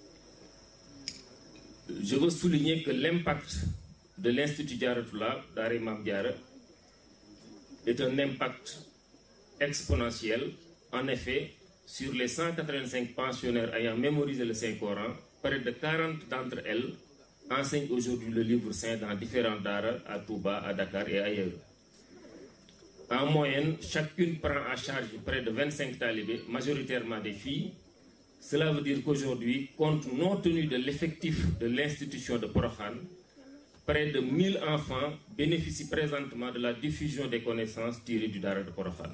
je veux souligner que l'impact de l'Institut Diaratula d'Are Mamdiara est un impact exponentiel. En effet, sur les 185 pensionnaires ayant mémorisé le Saint-Coran, près de 40 d'entre elles enseignent aujourd'hui le livre saint dans différents daras à Touba, à Dakar et ailleurs. En moyenne, chacune prend à charge près de 25 talibés, majoritairement des filles. Cela veut dire qu'aujourd'hui, compte non tenu de l'effectif de l'institution de Porokhan, près de 1000 enfants bénéficient présentement de la diffusion des connaissances tirées du Dara de Porokhan.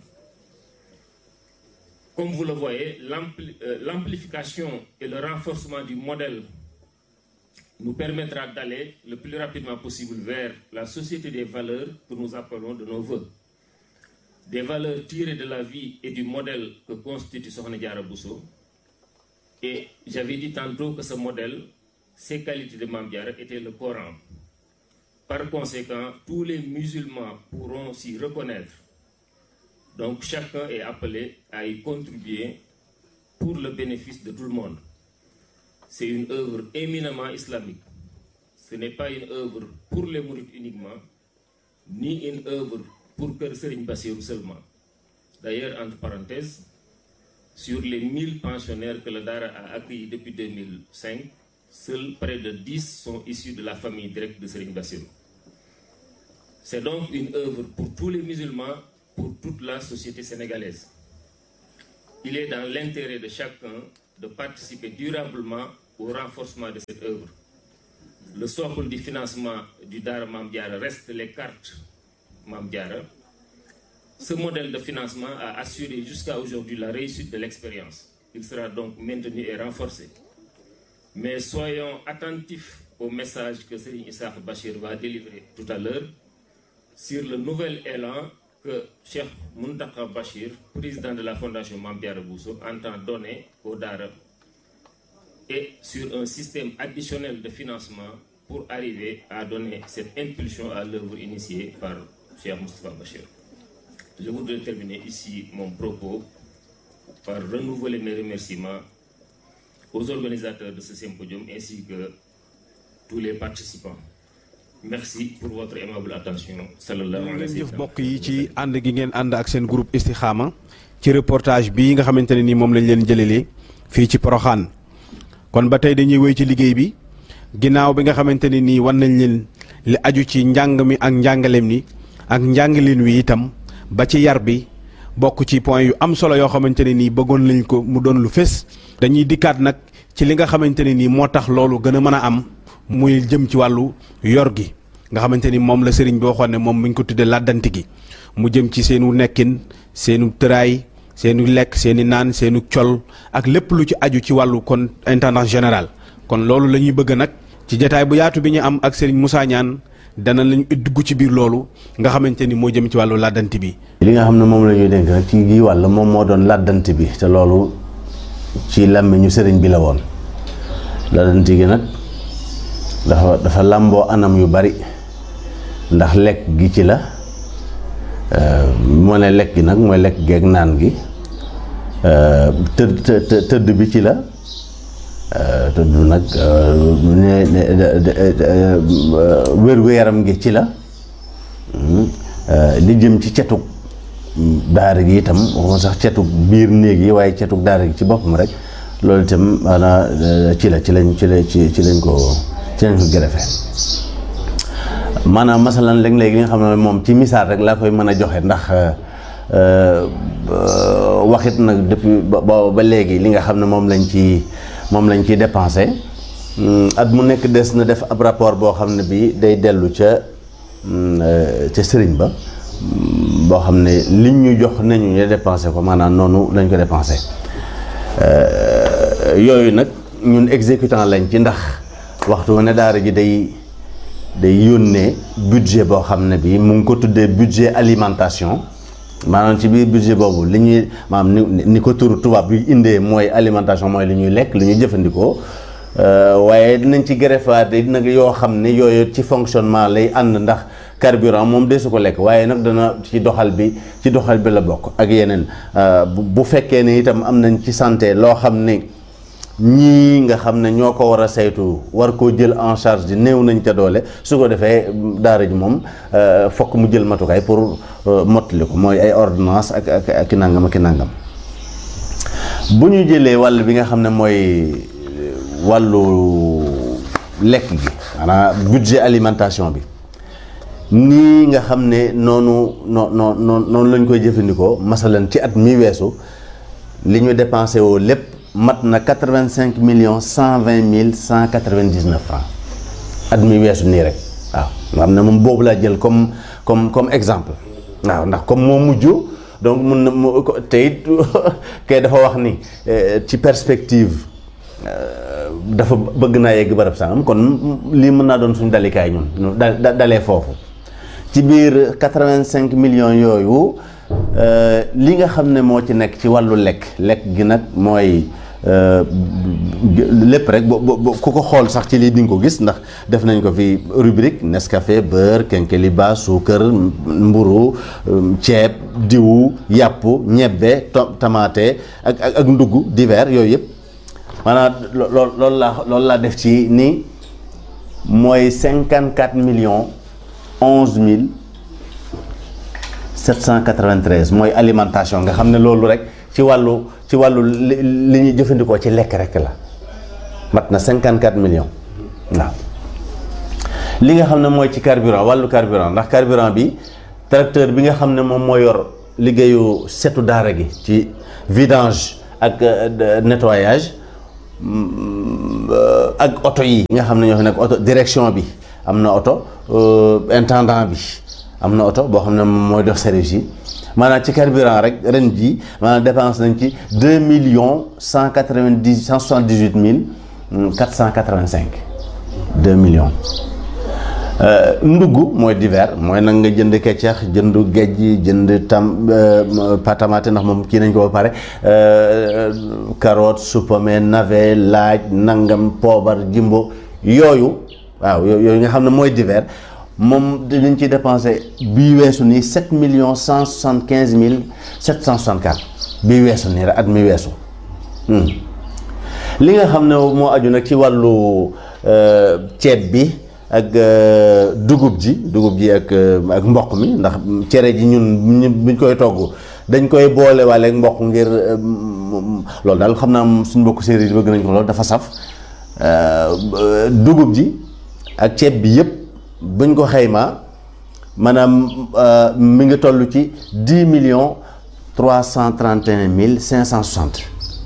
Comme vous le voyez, l'amplification et le renforcement du modèle nous permettra d'aller le plus rapidement possible vers la société des valeurs que nous appelons de nos voeux. Des valeurs tirées de la vie et du modèle que constitue Sokhna Diarra Bousso. Et j'avais dit tantôt que ce modèle, ses qualités de Mamdiara étaient le Coran. Par conséquent, tous les musulmans pourront s'y reconnaître. Donc chacun est appelé à y contribuer pour le bénéfice de tout le monde. C'est une œuvre éminemment islamique. Ce n'est pas une œuvre pour les mourides uniquement, ni une œuvre pour Kër Serigne Bassirou seulement. D'ailleurs, entre parenthèses, sur les 1000 pensionnaires que le Dara a accueillis depuis 2005, seuls près de 10 sont issus de la famille directe de Serigne Bassirou. C'est donc une œuvre pour tous les musulmans, pour toute la société sénégalaise. il est dans l'intérêt de chacun de participer durablement au renforcement de cette œuvre. Le socle du financement du Dara Mamdiara reste les cartes Mamdiara. Ce modèle de financement a assuré jusqu'à aujourd'hui la réussite de l'expérience. Il sera donc maintenu et renforcé. Mais soyons attentifs au message que Serigne Issa Bachir va délivrer tout à l'heure sur le nouvel élan que Cheikh Muntaka Bachir, président de la Fondation Mambiara Bousso, entend donner au Dara et sur un système additionnel de financement pour arriver à donner cette impulsion à l'œuvre initiée par Cheikh Moustapha Bachir. Je voudrais terminer ici mon propos par renouveler mes remerciements aux organisateurs de ce symposium ainsi que tous les participants. Merci pour votre aimable attention. sallallahu alayhi wa jëf mbokk yi ci ànd gi ngeen ànd ak seen groupe Istikhama ci reportage bii nga xamante ne ni moom lañ leen jëlelee fii ci Poroxaan kon ba tey dañuy wéy ci liggéey bi ginnaaw bi nga xamante ne nii wan nañ leen li aju ci njàng mi ak njàngaleem ni ak njàngaleen wi itam ba ci yar bi bokk ci point yu am solo yoo xamante ne nii bëggoon nañ ko mu doon lu fés dañuy dikkaat nag ci li nga xamante ne nii moo tax loolu gën a mën a am muy jëm ci wàllu yor gi nga xamante ni moom la sëriñ bi waxoon ne moom mi ngi ko tuddee làddanti gi mu jëm ci seenu nekkin seenu tëraay seenu lekk seeni naan seenu col ak lépp lu ci aju ci wàllu kon intendance général kon loolu la ñuy bëgg nag ci jataay bu yaatu bi ñu am ak sëriñ Moussa Niane dana lañu dugg ci biir loolu nga xamante ni moo jëm ci wàllu làddanti bi li nga xam ne moom la ñuy dénk nag ci gii wàll moom moo doon làddanti bi te loolu ci làmmiñu sëriñ bi la woon làddanti gi nag dafa dafa làmboo anam yu bari ndax lekk gi ci la moo ne lekk gi nag mooy lekk geeg naan gi tëdd tëdd bi ci la tëdd nag wér-gu-yaram gi ci la li jëm ci cetug daara gi itam waxuma sax cetug biir néeg yi waaye cetug daara gi ci boppam rek loolu itam maanaam ci la ci lañ ci la ci ci lañ ko ci lañ ko gërëfe maanaam masalan léeg-léeg li nga xam ne moom ci misaal rek laa koy mën a joxe ndax waxit nag depuis ba ba léegi li nga xam ne moom lañ ci moom lañ ciy dépensé at mu nekk des na def ab rapport boo xam ne bi day dellu ca ca sëriñ ba boo xam ne liñ ñu jox nañu ñu dépensé ko maanaam noonu lañ ko dépensé yooyu nag ñun exécutant lañ ci ndax waxtu ne daara ji day day yónnee budget boo xam ne bi mu ngi ko tuddee budget alimentation maanaam ci biir budget boobu li ñuy maanaam ni ni ko turu tubaab bi indee mooy alimentation mooy li ñuy lekk li ñuy jëfandikoo waaye dinañ ci greffaat nag yoo xam ne yooyu ci fonctionnement lay ànd ndax carburant moom de su ko lekk waaye nag dana ci doxal bi ci doxal bi la bokk ak yeneen bu fekkee ne itam am nañ ci santé loo xam ne ñii nga xam ne ñoo ko war a saytu war koo jël en charge di néew nañ ca doole su ko defee daara ji moom fokk mu jël matukaay pour mottali ko mooy ay ordonnance ak ak ak nangam ak nangam bu ñu jëlee wàll bi nga xam ne mooy wàllu lekk gi maanaam budget alimentation bi nii nga xam ne noonu noo noo noonu lañ koy jëfandikoo masalan ci at mi weesu li ñu dépensé woo lépp mat na quatre-vingt-cinq millions cent vingt mille cent quatre-vingt-dix-neuf francs at mi weesu nii rek waaw nga xam ne moom boobu laa jël comme comme comme exemple waaw ndax comme moo mujj donc mun na mu te it kay dafa wax ni ci perspective dafa bëgg naa yegg barab sangam kon lii mën naa doon suñu dalikaay ñun da dalee foofu ci biir quatre-vingt-cinq millions yooyu li nga xam ne moo ci nekk ci wàllu lekk lekk gi nag mooy lépp rek bo ku ko xool sax ci lii di nga ko gis ndax def nañ ko fi rubrique Nescafé beurre kenkeliba suukar mburu ceeb diwu yàpp ñebbe tamaate ak ak ak ndugg divers yooyu yëpp maanaam lool loolu laa loolu laa def ci ni mooy cinquante quatre millions onze mille 793 mooy alimentation nga xam ne loolu rek ci wàllu ci wàllu li ñuy jëfandikoo ci lekk rek la mat na 54 millions waaw li nga xam ne mooy ci carburant wàllu carburant ndax carburant bi tracteur bi nga xam ne moom moo yor liggéeyu setu daara gi ci vidange ak nettoyage ak oto yi nga xam ne ñoo fi nekk oto direction bi am na oto intendant bi am na oto boo xam ne mooy dox service yi maanaam ci carburant rek ren ji maanaam dépense nañ ci deux millions cent quatre-vingt-dix cent soixante-dix-huit mille quatre cent quatre-vingt-cinq deux millions ndugg mooy divers mooy nag nga jënd keccax jënd gejj jënd tam patamate ndax moom kii nañ ko ba pare carotte supame navet laaj nangam poobar jimbo yooyu waaw yooyu nga xam ne mooy divers moom dinañ ci dépensé bii weesu nii sept millions cent soixante quinze mille sept cent soixante quatre bii weesu nii rek at mi weesu li nga xam ne moo aju nag ci wàllu ceeb bi ak dugub ji dugub ji ak ak mboq mi ndax cere ji ñun buñ koy togg dañ koy boole waale ak mboq ngir loolu daal xam naa suñ mbokk séeréer yi bëgg nañ ko loolu dafa saf dugub ji ak ceeb bi yëpp buñ ko xaymaa maanaam mi ngi toll ci dix millions trois cent trente et un mille cinq cent soixante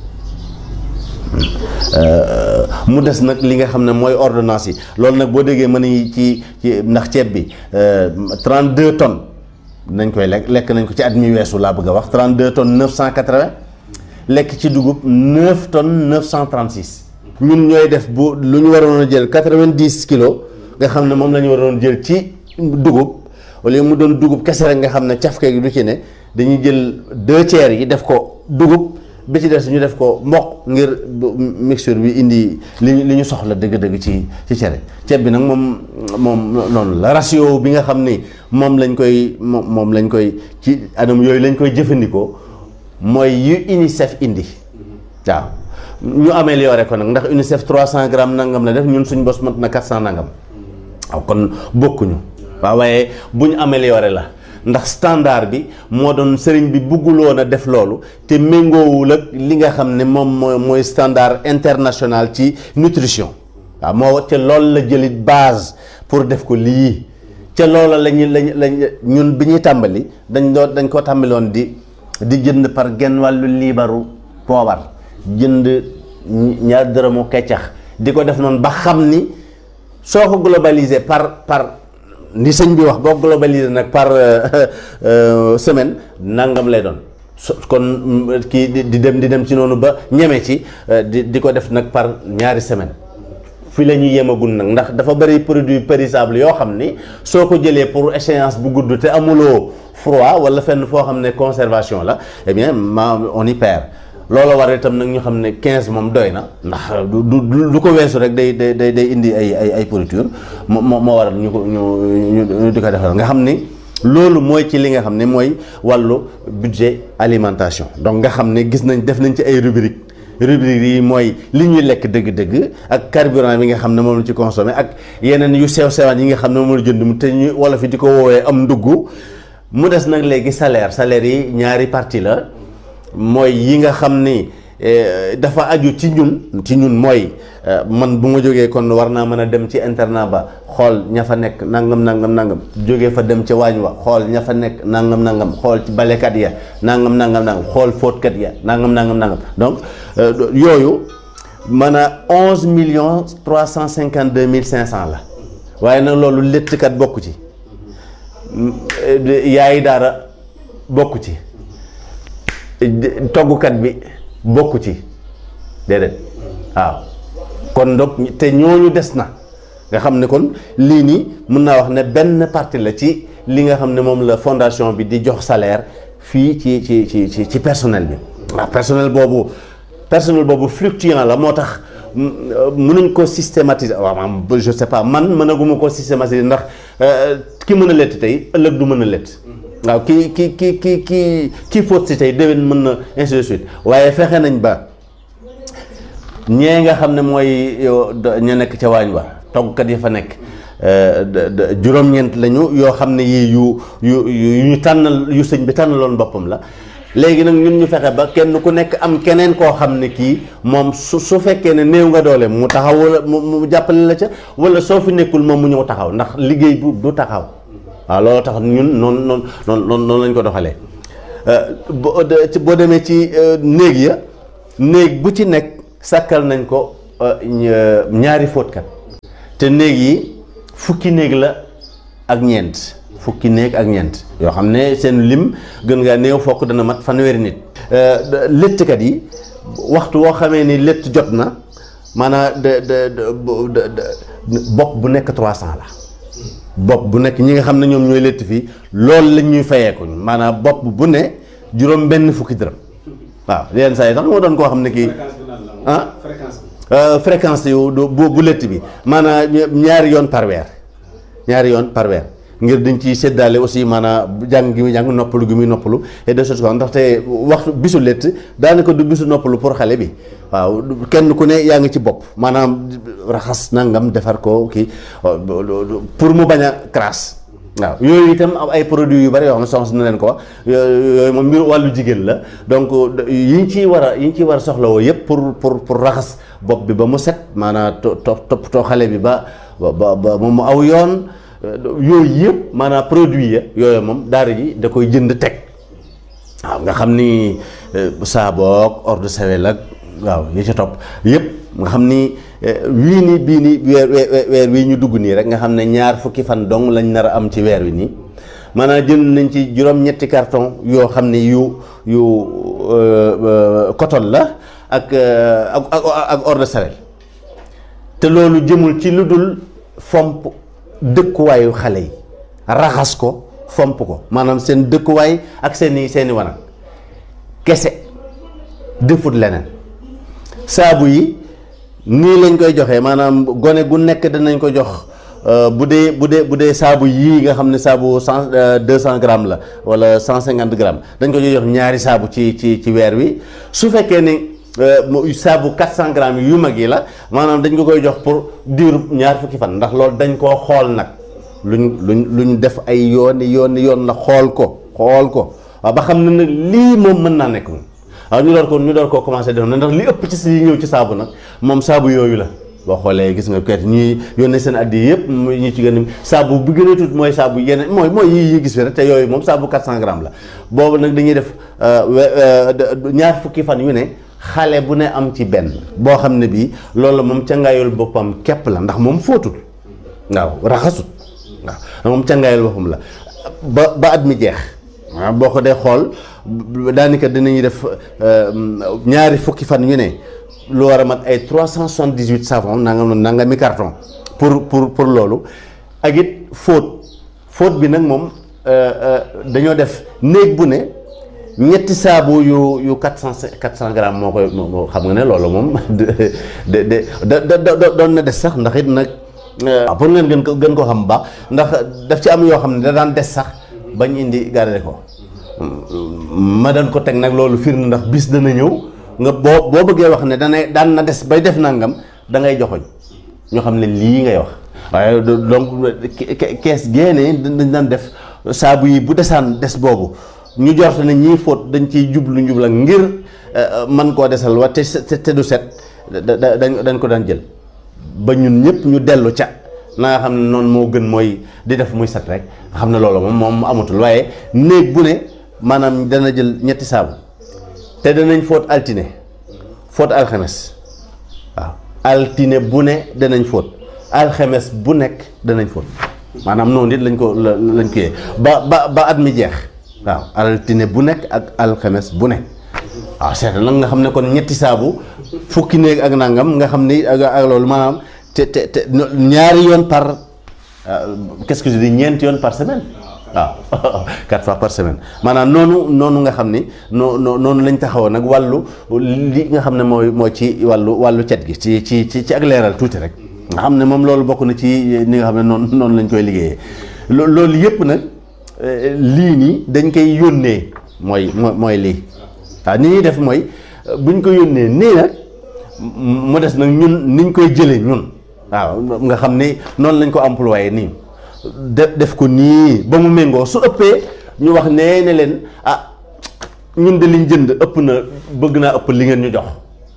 mu des nag li nga xam ne mooy ordonnance yi loolu nag boo déggee mën nañu ci ci ndax ceeb bi 32 tonnes nañ koy lekk lekk nañ ko ci at mi weesu laa bëgg a wax 32 tonnes 980 lekk ci dugub 9 tonnes 936. ñun ñooy def bu lu ñu waroon a jël 90 kilos nga xam ne moom la ñu waroon jël ci dugub wala mu doon dugub kese rek nga xam ne cafke gi du ci ne dañuy jël deux tiers yi def ko dugub. bi ci des ñu def ko mboq ngir mixture bi indi li li ñu soxla dëgg-dëgg ci ci cere ceeb bi nag moom moom noonu la ratio bi nga xam ni moom lañ koy moom moom lañ koy ci anam yooyu lañ koy jëfandikoo mooy yu UNICEF indi waaw ñu amélioré ko nag ndax UNICEF 300 grammes nangam la def ñun suñ bos mat na 400 nangam waaw kon bokkuñu waaw waaye bu ñu amélioré la. ndax standard bi moo doon sëriñ bi bugguloon a def loolu te méngoowul ak li nga xam ne moom mooy mooy standard international ci nutrition waaw moo ca loolu la jëlit base pour def ko lii ca loola lañu lañ lañ ñun bi ñuy tàmbali dañ doon dañ ko tàmbaloon di di jënd par genn wàllu liibaru poobar jënd ñaar dërëmu keccax di ko def noonu ba xam ni soo ko globalisé par par ni sëñ bi wax boo globalisé nag par semaine nangam lay doon so kon kii di dem di dem ci noonu ba ñeme ci di di ko def nag par ñaari semaine fi la ñuy yemagul nag ndax dafa bëri produit périssable yoo xam ni soo ko jëlee pour échéance bu gudd te amuloo froid wala fenn foo xam ne conservation la eh bien ma on y perd loolu war itam nag ñu xam ne 15 moom doy na ndax du du du ko weesu rek day day day day indi ay ay ay pourriture moo moo waral ñu ko ñu ñu di ko defal nga xam ni loolu mooy ci li nga xam ne mooy wàllu budget alimentation donc nga xam ne gis nañ def nañ ci ay rubrique rubrique yi mooy li ñuy lekk dëgg-dëgg ak carburant bi nga xam ne moom la ci consommé ak yeneen yu sew sewaan yi nga xam ne moom la jënd mu te ñu wala fi di ko woowee am ndugg mu des nag léegi salaire salaire yi ñaari partie la mooy yi nga xam ni dafa aju ci ñun ci ñun mooy man bu ma jógee kon war naa mën a dem ci internat ba xool ña fa nekk nangam nangam nangam jógee fa dem ca waañ wa xool ña fa nekk nangam nangam xool ci balekat ya nangam nangam nangam xool fóotkat ya nangam nangam nangam donc yooyu mën a onze millions trois cent cinquante deux mille cinq cent la waaye nag loolu léttkat bokku ci yaayi daara bokku ci toggukat bi bokku ci déedéet waaw kon donc te ñooñu des na nga xam ne kon lii nii mën naa wax ne benn partie la ci li nga xam ne moom la fondation bi di jox salaire fii ci ci ci ci ci personnel bi waaw personnel boobu personnel boobu fluctuant la moo tax mënuñ ko systématiser waaw maam je sais pas man mënaguma ko systématiser ndax ki mën a lett tey ëllëg du mën a lett waaw ki ki ki ki ki kii fóot si tey déwén mën na ainsi de suite waaye fexe nañ ba ñee nga xam ne mooy ñu nekk ca waañ wa toggkat yi fa nekk juróom-ñeent lañu yoo xam ne yii yu yu yu ñu tànnal yu sëñ bi tànnaloon boppam la léegi nag ñun ñu fexe ba kenn ku nekk am keneen koo xam ne kii moom su su fekkee ne néew nga doole mu taxaw wala mu jàppale la ca wala soo fi nekkul moom mu ñëw taxaw ndax liggéey bu du taxaw waaw loolu tax ñun noonu noonu noonu noonu lañ ko doxalee boo boo demee ci néeg ya néeg bu ci nekk sàkkal nañ ko ñaari fóotkat te néeg yi fukki néeg la ak ñeent fukki néeg ak ñeent yoo xam ne seen lim gën ngaa néew fokk dana mat fanweeri nit léttkat yi waxtu woo xamee ni létt jot na maanaam de de bopp bu nekk 300 la bopp bu nekk ñi nga xam ne ñoom ñooy létt fii loolu lañ ñuy fayeeku maanaam bopp bu ne juróom benn fukki dërëm waaw yenn saa yi sax moo doon koo xam ne kii ah fréquence yu bu bu létt bi maanaam ñaari yoon par weer ñaari yoon par weer ngir dañ ci séddaale aussi maanaam jàng gi muy jàng noppalu gi muy noppalu et de choses ndaxte waxtu bisu létt daanaka du bisu noppalu pour xale bi waaw kenn ku ne yaa ngi ci bopp maanaam raxas nangam defar ko kii pour mu bañ a crasse waaw yooyu itam am ay produits yu bari yoo xam ne soxna na leen ko wax yooyu moom mbir wàllu jigéen la donc yi ñu ciy war a yi ñu ciy war a soxlawoo yëpp pour pour pour raxas bopp bi ba mu set maanaam to toppatoo xale bi ba ba ba mu aw yoon yooyu yëpp maanaam produit ya yooyu moom daara ji da koy jënd teg waaw nga xam ni saaboog eau de Javel ak waaw yi ca topp yëpp nga xam ni wii nii bii nii weer weer wii ñu dugg nii rek nga xam ne ñaar fukki fan dong lañ nar a am ci weer wi nii maanaam jënd nañ ci juróom-ñetti carton yoo xam ne yu yu coton la ak ak ak eau de Javel te loolu jëmul ci lu dul fomp dëkkuwaayu xale yi raxas ko fomp ko maanaam seen dëkkuwaay ak seeni seeni wanag kese defut leneen saabu yi nii lañ koy joxee maanaam gone gu nekk danañ ko jox bu dee bu dee bu dee saabu yii nga xam ne saabu cent deux cent grammes la wala cent cinquante grammes dañ ko jox ñaari saabu ci ci ci weer wi su fekkee ni saabu 400 grammes yu mag yi la maanaam dañ ko koy jox pour diiru ñaar fukki fan ndax loolu dañ koo xool nag luñ luñ luñ def ay yooni yooni yoon la xool ko xool ko waaw ba xam ne nag lii moom mën naa nekk moom waaw ñu door ko ñu door koo commencé def na ndax li ëpp ci si ñëw ci saabu nag moom saabu yooyu la boo xoolee gis nga kayit ñuy yónnee seen addi yëpp ñu ci gën a saabu bi gën a tuut mooy saabu yeneen mooy mooy yi yi gis fi rek te yooyu moom saabu 400 grammes la boobu nag dañuy def ñaar fukki fan yu ne xale bu ne am ci benn boo xam ne bii loolu moom cangaayul boppam képp la ndax moom fóotul waaw raxasut waaw moom cangaayul boppam la ba ba at mi jeex waaw boo ko dee xool daanaka dinañuy def ñaari fukki fan yu ne lu war a mat ay trois cent soixante-dix-huit savon nangam nangami carton pour pour pour loolu ak it fóot fóot bi nag moom dañoo def néeg bu ne ñetti saabu yu yu quatre cent quatre cent grammes moo koy moo xam nga ne loolu moom de de de da da doon na des sax ndax it nag waaw pour ngeen gën ko gën ko xam bu baax ndax daf ci am yoo xam ne da daan des sax bañ indi garder ko ma daan ko teg nag loolu firnde ndax bis dana ñëw nga boo boo bëggee wax ne dana daan na des bay def nangam da ngay joxoñ ñoo xam ne lii ngay wax waaye donc kees génne dañ daan def saabu yi bu desaan des boobu ñu jort ne ñii fóot dañ ciy jublu njubla ngir man koo desal wa te te du set dañ dañ ko daan jël ba ñun ñëpp ñu dellu ca na nga xam ne noonu moo gën mooy di def muy set rek xam ne loolu moom moom amatul waaye néeg bu ne maanaam dana jël ñetti saabu te danañ fóot altine fóot alxames waaw altine bu ne danañ fóot alxames bu nekk danañ fóot maanaam noonu it lañ ko lañ ko yee ba ba ba at mi jeex waaw altine bu nekk ak alxames bu nekk waaw seet nag nga xam ne kon ñetti saabu fukki néeg ak nangam nga xam ni ak ak loolu maanaam te te te ñaari yoon par qu'est-ce que je dis ñeenti yoon par semaine waaw quatre fois par semaine maanaam noonu noonu nga xam ni noo noonu lañ taxawoon nag wàllu li nga xam ne mooy mooy ci wàllu wàllu cet gi ci ci ci ci ak leeral tuuti rek nga xam ne moom loolu bokk na ci ni nga xam ne noonu noonu lañ koy liggéeyee loolu yëpp nag lii nii dañ koy yónnee mooy mooy lii waaw ni ñuy def mooy buñ ko yónnee nii nag mu des nag ñun niñ koy jëlee ñun waaw nga xam ne noonu lañ ko employé nii def def ko nii ba mu méngoo su ëppee ñu wax nee ne leen ah ñun de liñ jënd ëpp na bëgg naa ëpp li ngeen ñu jox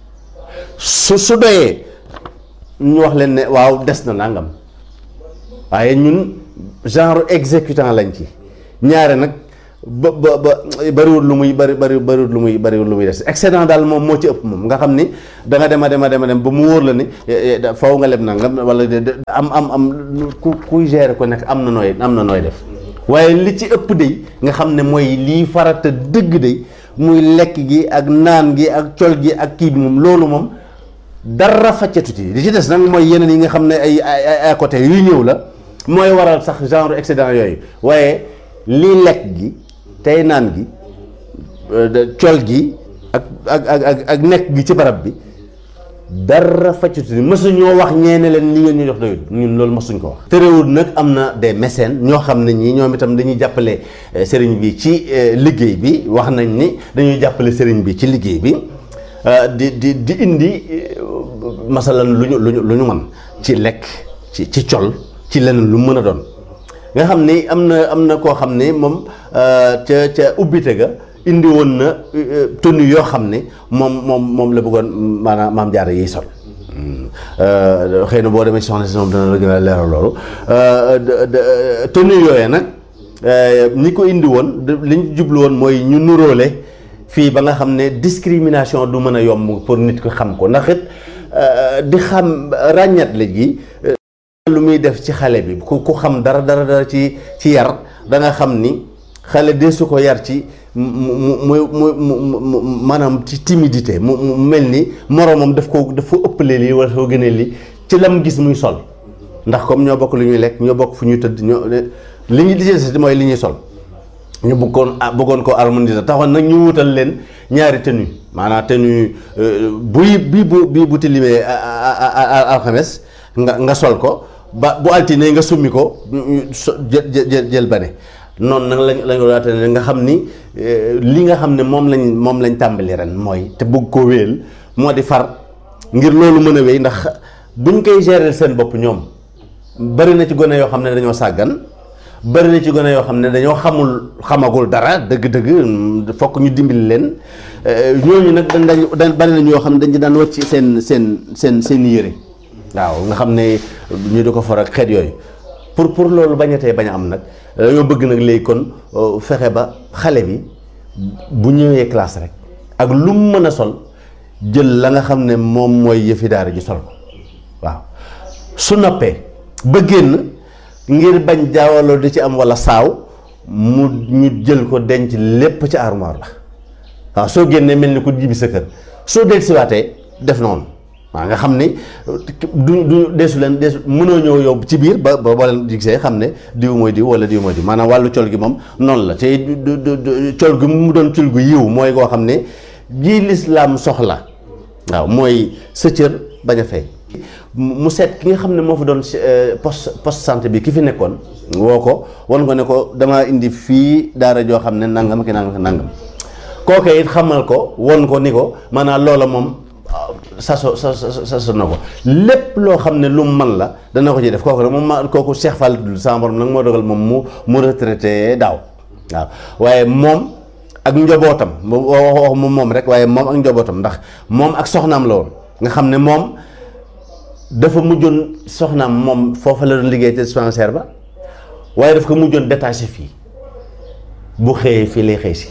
su su doyee ñu wax leen ne waaw des na nangam waaye ñun genre exécutant lañ ci ñaare nag ba ba ba bariwul lu muy bari bari bariwul lu muy bariwul lu muy des excédent daal moom moo ci ëpp moom nga xam ni da nga dem a dem a dem a dem ba mu wóor la ni faw nga leb nangam wala am am am ku kuy gérer ko nekk am na nooy am na nooy def waaye li ci ëpp day nga xam ne mooy lii farata dëgg day muy lekk gi ak naan gi ak col gi ak kii bi moom loolu moom dara faccatu ci li ci des nag mooy yeneen yi nga xam ne ay ay à côté yuy ñëw la mooy waral sax genre excédent yooyu waaye lii lekk gi tey naan gi col gi ak ak ak ak nekk gi ci barab bi dara faccatu ci mësuñoo wax ñeene leen li ngeen ñu jox doyul ñun loolu mësuñ ko wax. terewul nag am na des mécènes ñoo xam ne ñii ñoom itam dañuy jàppale sëriñ bi ci liggéey bi wax nañ ni dañuy jàppale sëriñ bi ci liggéey bi. di di di indi masalan lu ñu lu ñu lu ñu mën ci lekk ci ci col ci leneen lu mën a doon nga xam ni am na am na koo xam ni moom ca ca ubbite ga indi woon na tenue yoo xam ni moom moom moom la bëggoon maanaam maam jaara yiy sol xëy na boo demee ci soxna si moom dana la gën a leeral loolu tenue yooyu nag ñi ko indi woon li ñu jublu woon mooy ñu nuróole fii ba nga xam ne discrimination du mën a yomb pour nit ko xam ko ndax it di xam ràññat la gi lu muy def ci xale bi ku ku xam dara dara dara ci ci yar da nga xam ni xale de su ko yar ci mu mu mu mu maanaam ci timidité mu mu mel ni moroomam daf ko daf ko ëppale lii wala soo gënee lii ci lam gis muy sol ndax comme ñoo bokk lu ñuy lekk ñoo bokk fu ñuy tëdd ñoo li ñu di mooy li ñuy sol ñu bëggoon bëggoon ko harmoniser taxoon nag ñu wutal leen ñaari tenue maanaam tenue buy bii bu bii bu tilimee alxames nga nga sol ko ba bu altine nga summi ko jël jël jël bane noonu nag lañ lañ ko daate nga xam ni li nga xam ne moom lañ moom lañ tàmbali ren mooy te bëgg koo wéyal moo di far ngir loolu mën a wéy ndax buñ koy gérer seen bopp ñoom bari na ci gone yoo xam ne dañoo sàggan bari na ci gone yoo xam ne dañoo xamul xamagul dara dëgg-dëgg fokk ñu dimbali leen ñooñu nag dañ dañ bari na ñoo xam ne dañ ci daan wàcc seen seen seen seen yére waaw nga xam ne ñu di ko for ak xeet yooyu pour pour loolu bañatee bañ a am nag dañoo bëgg nag léegi kon fexe ba xale bi bu ñëwee classe rek ak lu mu mën a sol jël la nga xam ne moom mooy yëfi daara ji sol ko waaw su noppee ba génn ngir bañ jaawaloo di ci am walla saaw mu ñu jël ko denc lépp ci armoire la waaw soo génnee mel ni ku jibi sa kër soo del siwaatee def noonu waaw nga xam ni du du deesu leen deesu mënoo ñëw yow ci biir ba ba boo leen gisee xam ne diw mooy diw walla diw mooy diw maanaam wàllu col gi moom noonu la te du col gi mu doon col gu yiw mooy koo xam ne jii lislaam soxla waaw mooy sa cër bañ a fay mu seet ki nga xam ne moo fa doon poste poste santé bi ki fi nekkoon woo ko wan ko ne ko damaa indi fii daara joo xam ne nangam ki nangam ki nangam kooke it xamal ko won ko ni ko maanaam loola moom saso sa saso na ko lépp loo xam ne lu mu man la dana ko ci def kooku nag moom ma kooku Cheikh Fall dul sama borom nag moo dogal moom mu mu retraité daaw waaw waaye moom ak njobootam wax wax moom moom rek waaye moom ak njobootam ndax moom ak soxnaam la woon nga xam ne moom dafa mujjoon soxnaam moom foofa la doon liggéey te dispensaire ba waaye daf ko mujjoon détaché fii bu xëyee fii lay xëy si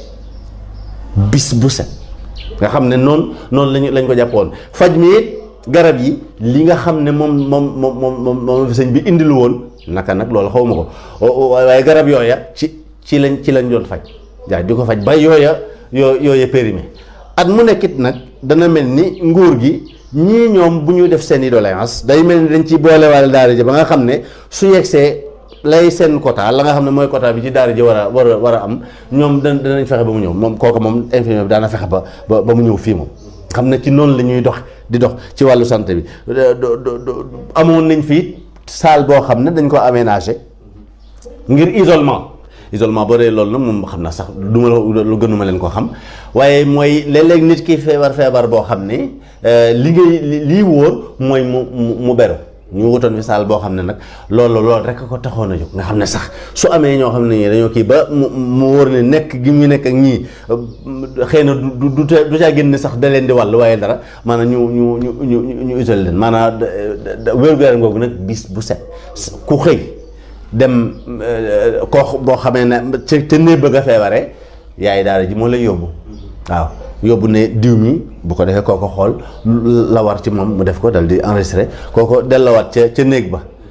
bis bu set nga xam ne noonu noonu lañu lañ ko jàppoon faj mi it garab yi li nga xam ne moom moom moom moom moom fi sëñ bi indilu woon naka nag loolu xaw ma ko waaye garab yooya ci ci lañ ci lañ doon faj waaw di ko faj ba yooya yoo yooya périmé at mu nekkit nag dana mel ni nguur gi ñii ñoom bu ñu def seen i doléance day mel ni dañ ci boolewaale daara ji ba nga xam ne su yegsee lay seen quota la nga xam ne mooy quota bi ci daara ji war a war a war a am ñoom da danañ fexe ba mu ñëw moom kooku moom infirmier bi daana fexe ba ba ba mu ñëw fii moom xam ne ci noonu la ñuy dox di dox ci wàllu santé bi amoon nañ fii salle boo xam ne dañ ko aménagé ngir isolement isolement boo dee loolu nag moom xam naa sax du ma lu gënuma leen ko xam waaye mooy léeg-léeg nit ki feebar feebar boo xam ne li ngay lii wóor mooy mu mu beru ñu wutoon fi saal boo xam ne nag loolu loolu rek ko taxoon a jóg nga xam ne sax su amee ñoo xam ne ñii dañoo kii ba mu mu wóor ne nekk gi mu nekk ak ñii xëy na du du du caa génn sax da leen di wàll waaye dara maanaam ñu ñu ñu ñu ñu isolé leen maanaam wér-gu-yaram googu nag bis bu set ku xëy dem koo boo xamee ne ca ca néeg bëgg a feebaree yaay daara ji moo lay yóbbu waaw yóbbu ne diw mi bu ko defee kooko xool la war ci moom mu def ko dal di enregistré kooko dellowaat ca ca néeg ba